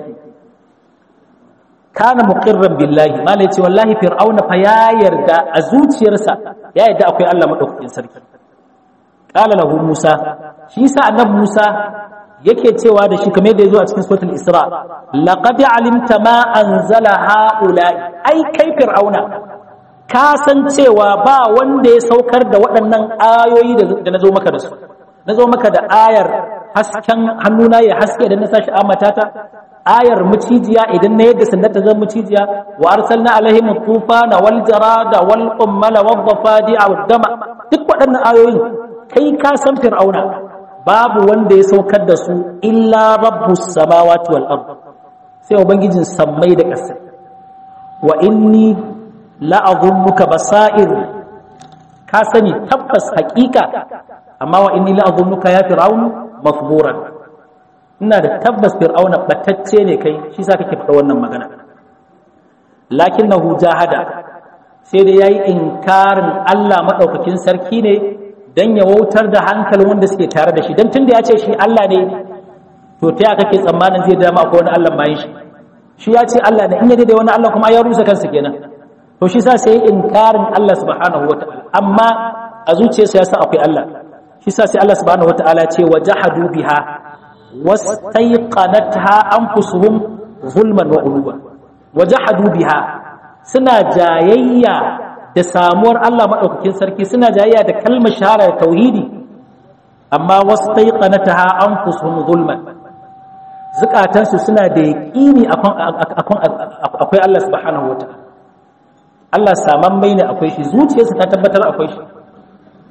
kana muqirran billahi mala yace wallahi fir'auna fa ya yarda a zuciyarsa ya yarda akwai Allah madaukakin sarki qala lahu Musa shi sa annabi Musa yake cewa da shi kamar da yazo a cikin suratul Isra laqad alimta ma anzala haula ai kai fir'auna ka san cewa ba wanda ya saukar da waɗannan ayoyi da nazo maka da su nazo maka da ayar hasken hannuna ya haske idan na sashi amatata ayar mucijiya idan na yadda sandar ta zan mucijiya wa arsalna alaihim tufana wal jarada wal qummala wad dafadi'a wad dama duk waɗannan ayoyin kai ka san fir'auna babu wanda ya saukar da su illa rabbus samawati wal ard sai ubangijin sammai da ƙasa wa inni la'azunnuka basair ka sani tabbas haƙiƙa amma wa inni la'azunnuka ya fir'aunu mafburan ina da tabbas fir'auna batacce ne kai shi sa kake faɗa wannan magana lakinnahu jahada sai da yayi inkarin Allah madaukakin sarki ne dan ya wautar da hankalin wanda suke tare da shi dan tunda ya ce shi Allah ne to ta ya kake tsammanin zai dama akwai wani Allah bayan shi shi ya ce Allah ne in ya da wani Allah kuma ya rusa kansa kenan to shi sa sai inkarin Allah subhanahu wataala amma a zuciyarsa ya san akwai Allah shi sa sai Allah subhanahu wataala ce wajahadu biha wastaiqanatha anfusuhum zulman wa uluwa wajahadu biha suna jayayya da samuwar Allah madaukakin sarki suna jayayya da kalmar shahara da tauhidi amma wastaiqanatha anfusuhum zulman zukatansu suna da yaqini akwai Allah subhanahu wataala Allah saman mai ne akwai shi zuciyarsa ta tabbatar akwai shi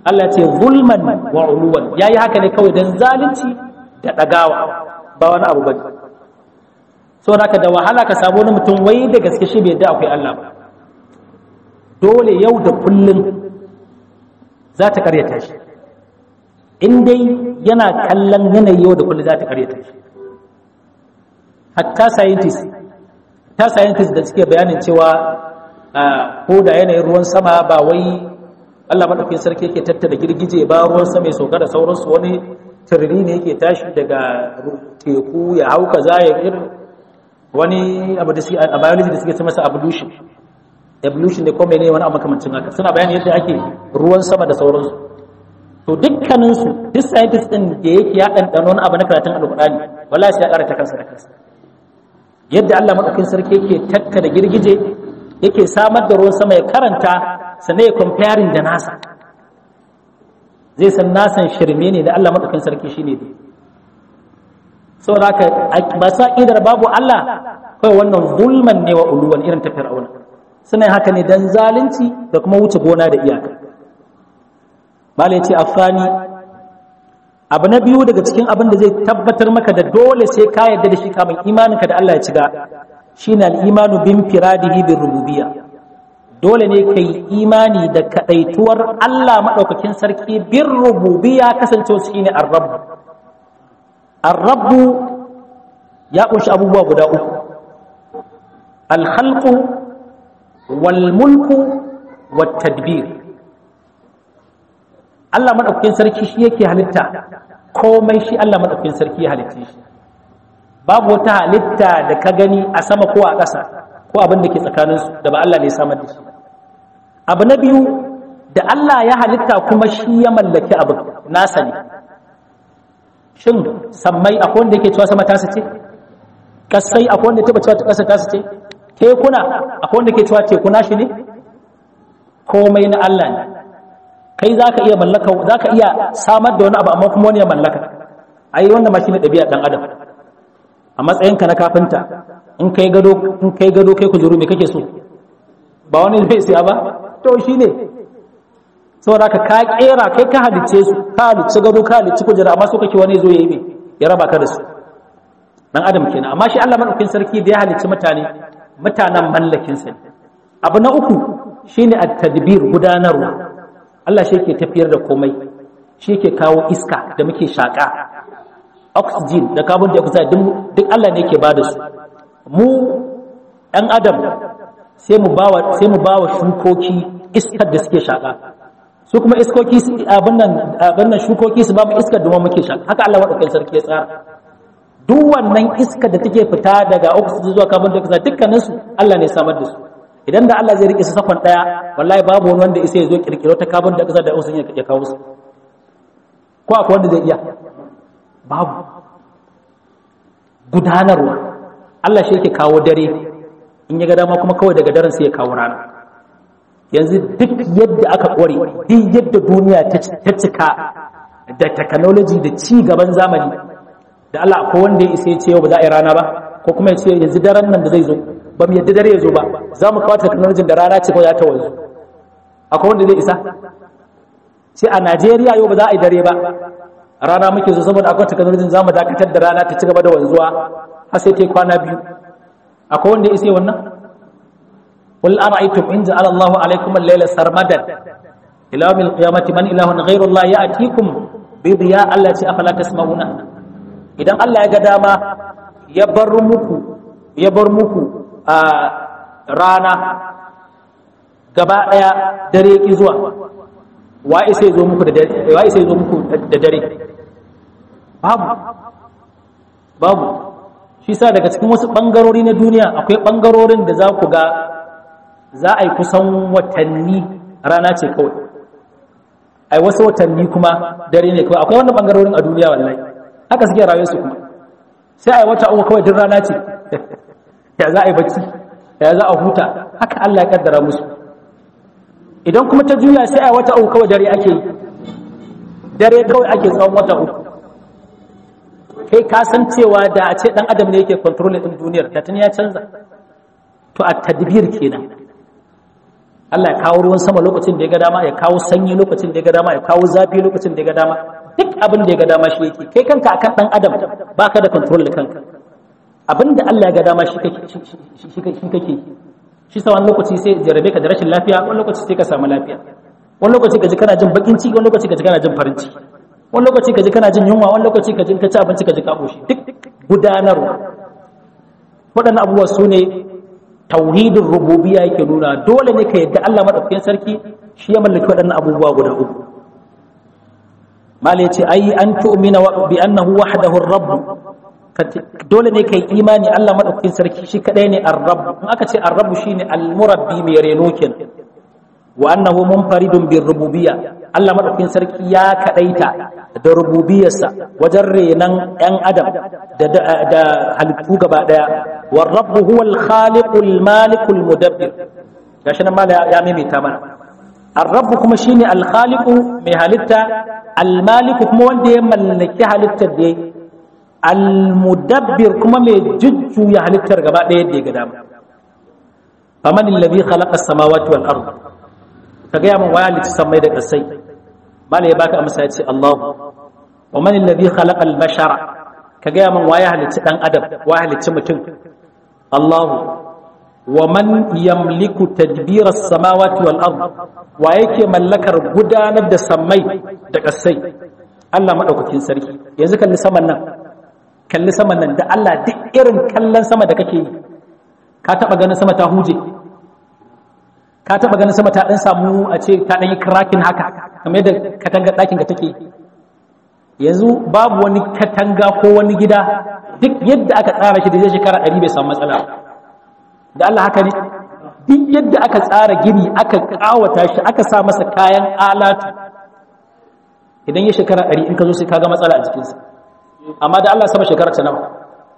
Allah ce zulman wa uluwan yayi haka ne kawai dan zalunci da dagawa ba wani abu bane so haka da wahala ka samu wani mutum wai da gaske shi bai da akwai Allah ba dole yau da kullun za ta karyata shi in dai yana kallon yanayi yau da kullun za ta karyata shi hatta scientist ta scientist da suke bayanin cewa ko da yanayin ruwan sama ba wai Allah maɗaukin sarki yake tattara girgije ba ruwan sama ya sauka da sauransu wani tiriri ne yake tashi daga teku ya hau kaza ya irin wani abu da a biology da suke ce masa evolution evolution ne ko mene wani abu makamancin haka suna bayani yadda ake ruwan sama da sauransu to dukkaninsu duk scientist din da yake ya ɗanɗano wani abu na karatun alƙur'ani wallahi sai ya ƙara ta kansa da kansa yadda Allah maɗaukin sarki yake tattara girgije yake samar da ruwan sama ya karanta sannan ya comparing da nasa zai san nasan shirme ne da Allah maɗaukin sarki shi ne saboda haka ba sa idar babu Allah kawai wannan zulman ne wa uluwan irin ta fir'auna suna yin haka ne dan zalunci da kuma wuce gona da iyaka bala ya ce afani abu na biyu daga cikin abin da zai tabbatar maka da dole sai ka yarda da shi kamun imaninka da Allah ya ciga shine al-imanu bin firadihi bir rububiyya dole ne kai imani da kadaituwar Allah madaukakin sarki bir rububiyya kasancewa shine ar-rabb ar-rabb ya kunshi abubuwa guda uku al-khalqu wal mulku wat tadbir Allah madaukakin sarki shi yake halitta komai shi Allah madaukakin sarki ya halitta shi babu wata halitta da ka gani a sama ko a ƙasa ko abin da ke tsakaninsu da ba Allah ne samar da shi abu na biyu da Allah ya halitta kuma shi ya mallaki abu nasa ne shin sammai akwai wanda yake cewa sama tasa ce kasai akwai wanda taba cewa ƙasa tasa ce tekuna akwai wanda ke cewa tekuna shi ne komai na Allah ne kai za ka iya mallaka za ka iya samar da wani abu amma kuma wani ya mallaka ai wannan ma shi ne ɗabi'a ɗan adam a matsayinka na kafinta in kai gado in kai gado kai kujuru me kake so ba wani zai siya ba to shine saboda ka ka kera kai ka halicce su ka halicci gado ka halicci kujera amma so kake wani zo yayi me ya raba ka da su dan adam kenan amma shi Allah madaukakin sarki da ya halicci mutane mutanen mallakin sa abu na uku shine at-tadbir gudanarwa Allah shi yake tafiyar da komai shi yake kawo iska da muke shaka oxygen da carbon dioxide duk Allah ne ke ba da su mu ɗan adam sai mu bawa sai mu bawa shukoki iskar da suke shaka su kuma iskoki abin nan abin nan shukoki su ba mu iskar da muke shaka haka Allah madaukakin sarki ya tsara duk wannan iskar da take fita daga oxygen zuwa carbon dioxide dukkanin su Allah ne samar da su idan da Allah zai rike su sakon daya wallahi babu wani wanda isa ya zo kirkiro ta carbon dioxide da oxygen ya kawo su ko akwai wanda zai iya babu gudanarwa Allah shi yake kawo dare in ya ga dama kuma kawai daga daren sai ya kawo rana yanzu duk yadda aka kware duk yadda duniya ta cika da technology da ci gaban zamani da Allah akwai wanda ya isa ya ce yau ba za a yi rana ba ko kuma ya ce yanzu daren nan da zai zo ba mu yadda dare ya zo ba za mu kawo technology da rana ce ko za ta wanzu akwai wanda zai isa sai a Najeriya yau ba za a yi dare ba rana muke so saboda akwai technology za mu dakatar da rana ta ci gaba da wanzuwa har sai ta kwana biyu akwai wanda ya isa wannan qul ara'aytum in ja'ala Allahu alaykum al-layla sarmadan ila yawm al-qiyamati man ilahun ghayru Allah ya'tikum bi diya allati afala tasma'una idan Allah ya ga dama ya bar muku ya bar muku a rana gaba daya dare ki zuwa wa isa ya zo muku da dare wa isa ya zo muku da dare babu babu shi sa daga cikin wasu bangarori na duniya akwai bangarorin da za ku ga za a yi kusan watanni rana ce kawai ai wasu watanni kuma dare ne kawai akwai wannan bangarorin a duniya wallahi haka suke rayuwarsu kuma sai a yi wata uku kawai duk rana ce ya za a yi bacci ya za a huta haka Allah ya kaddara musu idan kuma ta juya sai a wata uku kawai dare ake yi dare kawai ake tsawon wata uku kai ka san cewa da a ce dan adam ne yake control din duniyar da tun ya canza to a tadbir kenan Allah ya kawo ruwan sama lokacin da ya ga dama ya kawo sanyi lokacin da ya ga dama ya kawo zafi lokacin da ya ga dama duk abin da ya ga dama shi yake kai kanka akan dan adam baka da control da kanka abin da Allah ya ga dama shi kake shi kake shi sa wani lokaci sai jarabe ka da rashin lafiya wani lokaci sai ka samu lafiya wani lokaci ka ji kana jin bakin ciki wani lokaci ka ji kana jin farin ciki wani lokaci ka ji kana jin yunwa wani lokaci ka ji ka ci abinci ka ji ka koshi duk gudanarwa waɗannan abubuwa su ne tauhidin rububiyya yake nuna dole ne ka yadda Allah madaukakin sarki shi ya mallaki waɗannan abubuwa guda uku mala yace ai an tu'mina bi annahu wahdahu ar-rabb dole ne kai imani Allah madaukakin sarki shi kadai ne ar-rabb in aka ce ar-rabb shine al-murabbi mai reno kenan wa annahu munfaridun bir rububiyya Allah madaukakin sarki ya kadaita da rububiyarsa wajen renan yan adam da da halittu gaba daya war rabb huwa al-khaliqul malikul mudabbir gashi nan mala ya maimaita mana ar-rabb kuma shine al-khaliqu mai halitta al-maliku kuma wanda ya mallaki halittar da al-mudabbir kuma mai jujjuya halittar gaba daya da ya ga dama faman alladhi khalaqa as-samawati wal ardh ka gaya min waya halitta sammai da ƙasai mala ya baka amsa ya ce Allah wa man alladhi khalaqa al-bashara ka gaya min waya halitta dan adam wa halitta mutum Allah wa man yamliku tadbira as-samawati wal ard wa yake mallakar gudanar da sammai da ƙasai Allah madaukakin sarki yanzu kalli saman nan kalli saman nan da Allah duk irin kallon sama da kake yi ka taba ganin sama ta huje ka taba ganin sama ta dan samu a ce ta dan yi cracking haka kamar yadda katanga ɗakin ka take yanzu babu wani katanga ko wani gida duk yadda aka tsara shi da zai shekara ɗari bai samu matsala da Allah haka ne duk yadda aka tsara gini aka kawata shi aka sa masa kayan alatu idan ya shekara ɗari in ka zo sai ka ga matsala a jikinsa amma da Allah sama shekara ta nawa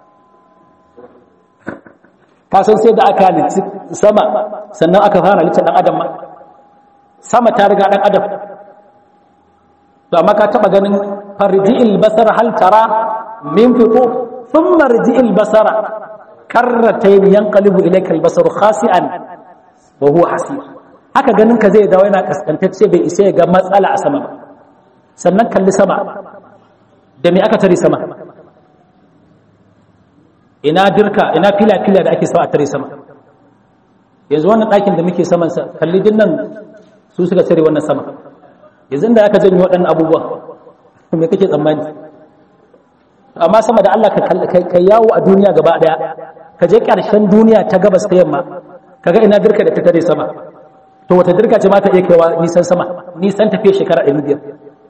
ka san sai da aka halitta sama sannan aka fara halitta dan adam ma sama ta riga dan adam to amma ka taba ganin farji'il basar hal tara min fitu thumma rji'il basara karratayn yanqalibu ilayka al-basar khasi'an wa huwa hasir haka ganin ka zai dawo yana kaskantacce bai isa ya ga matsala a sama ba sannan kalli sama da me aka tare sama ina dirka ina fila-fila da ake sawa a tare sama yanzu wannan ɗakin da muke samansa kalli din nan su suka tare wannan sama yanzu da aka janyo waɗannan abubuwa me kake tsammani amma sama da Allah ka yawo a duniya gaba ɗaya ka je ƙarshen duniya ta gabas ta yamma kaga ina dirka da ta tare sama to wata dirka ce ma ta iya kaiwa nisan sama nisan tafiye shekara ɗari biyar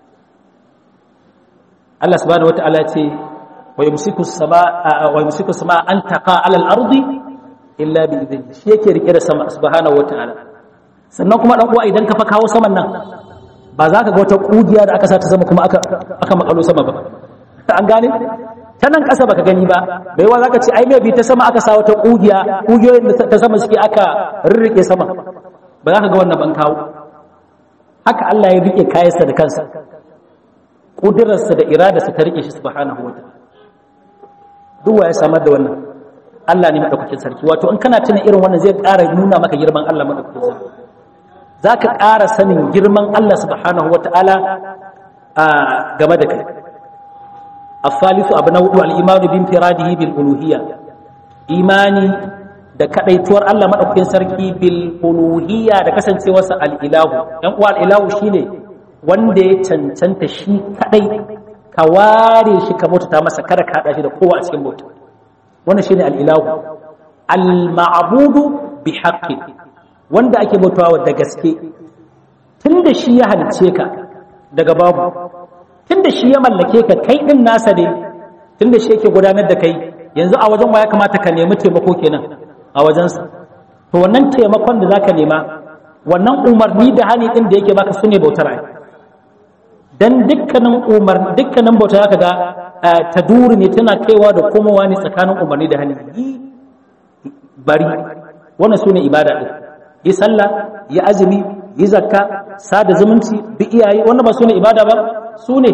Allah subhanahu wa ta'ala ce ويمسك السماء ويمسك السماء ان تقع على الارض الا باذنه shi yake rike da sama subhanahu wataala sannan kuma dan uwa idan ka fa kawo saman nan ba za ka ga wata kugiya da aka sa ta sama kuma aka aka makalo sama ba an gane ta nan kasa baka gani ba bai wa zaka ce ai maybe ta sama aka sa wata kugiya kugiyoyin da ta sama suke aka rirrike sama ba za ka ga wannan ban kawo haka Allah ya rike kayansa da kansa kudirarsa da iradarsa ta rike shi subhanahu wataala duk ya samar da wannan Allah ne madaukakin sarki wato in kana tuna irin wannan zai ƙara nuna maka girman Allah madaukakin sarki zaka ƙara sanin girman Allah subhanahu wataala a game da kai afalisu abu na hudu al-imanu bin firadihi bil uluhiyya imani da kadaituwar Allah madaukakin sarki bil uluhiyya da kasancewarsa al-ilahu dan uwa al-ilahu shine wanda ya cancanta shi kadai ka ware shi ka bautata masa kada ka haɗa shi da kowa a cikin bauta wannan shine al-ilahu al-ma'budu bi haqqi wanda ake bautawa da gaske tunda shi ya halice ka daga babu tunda shi ya mallake ka kai din nasa ne tunda shi yake gudanar da kai yanzu a wajen ya kamata ka nemi taimako kenan a wajensa to wannan taimakon da zaka nema wannan umarni da hani din da yake baka sune bautar ai dan dukkanin umar dukkanin bauta zaka ga ta duri ne tana kaiwa da komowa ne tsakanin umarni da hani bari wannan sune ibada din yi sallah yi azumi yi zakka sada zumunci bi iyaye wannan ba sune ibada ba sune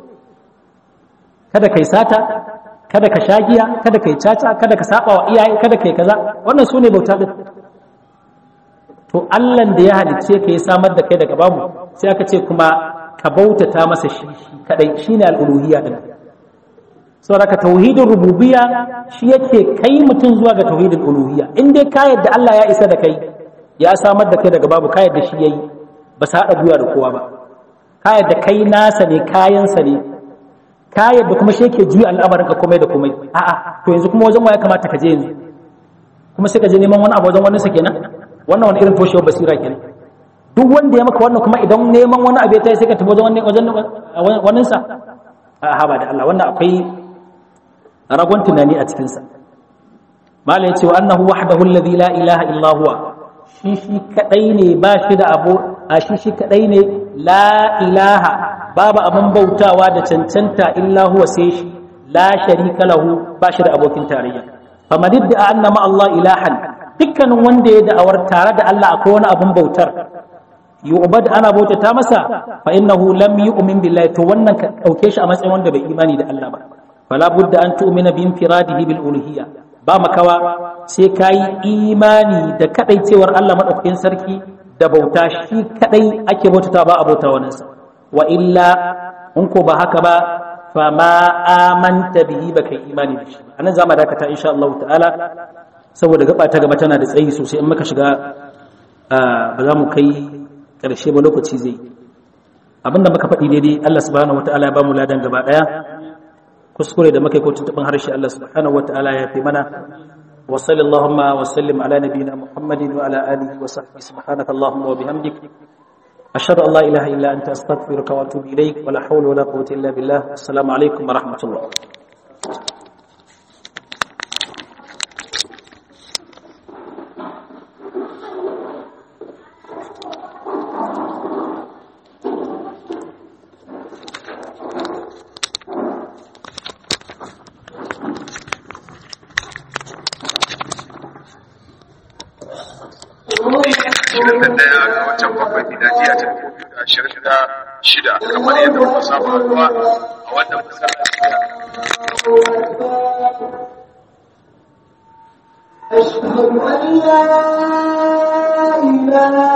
kada kai sata kada ka shagiya kada kai caca kada ka saba wa iyaye kada kai kaza wannan sune bauta din to Allah da ya halicce ka ya samar da kai daga babu sai aka ce kuma ka bautata masa shi kadai shine al-uluhiyya din saboda ka tauhidin rububiyya shi yake kai mutum zuwa ga tauhidin uluhiyya in dai ka yadda Allah ya isa da kai ya samar da kai daga babu ka yadda shi yayi ba sa hada guya da kowa ba ka yadda kai nasa ne kayansa ne ka yadda kuma shi yake juya al'amarin ka komai da komai a'a to yanzu kuma wajen waya kamata ka je yanzu kuma sai ka je neman wani abu wajen wani sa kenan wannan wani irin toshewar basira kenan duk wanda ya maka wannan kuma idan neman wani abu ya tayi sai ka tafi wajen wajen wannan sa a ba da Allah wannan akwai ragon tunani a cikin sa mala yace wa annahu wahdahu alladhi la ilaha illa huwa shi shi kadai ne ba shi da abu a shi shi kadai ne la ilaha babu abin bautawa da cancanta illa huwa sai shi la sharika lahu ba shi da abokin tarayya faman idda anna ma Allah ilahan dukkanin wanda ya da'awar tare da Allah akwai wani abin bautar yu'bad ana bautata masa fa innahu lam yu'min billahi to wannan ka dauke shi a matsayin wanda bai imani da Allah ba fala budda an tu'mina bi infiradihi bil uluhiyya ba makawa sai kai imani da kadaicewar Allah madaukakin sarki da bauta shi kadai ake bautata ba a bauta wannan sa wa illa in ko ba haka ba fa ma amanta bihi baka imani da shi anan zamu dakata insha Allah ta'ala saboda gaba ta gaba tana da tsayi sosai in muka shiga ba za mu kai karshe ba lokaci zai abinda muka faɗi daidai Allah subhanahu wataala ya ba mu ladan gaba daya kuskure da muka yi ko tuntuɓin harshe Allah subhanahu wataala ya fi mana wa sallallahu wa sallim ala nabiyyina muhammadin wa ala alihi wa sahbihi subhanaka allahumma wa bihamdik ashhadu an la ilaha illa anta astaghfiruka wa atubu ilaik wa la hawla wa la quwwata illa billah assalamu alaikum wa rahmatullah ashirin da ɗaya ga watan bakwai miladiya ta dubu biyu da ashirin da shida kamar yadda muka samu haɗuwa a wannan masallaci أشهد أن لا إله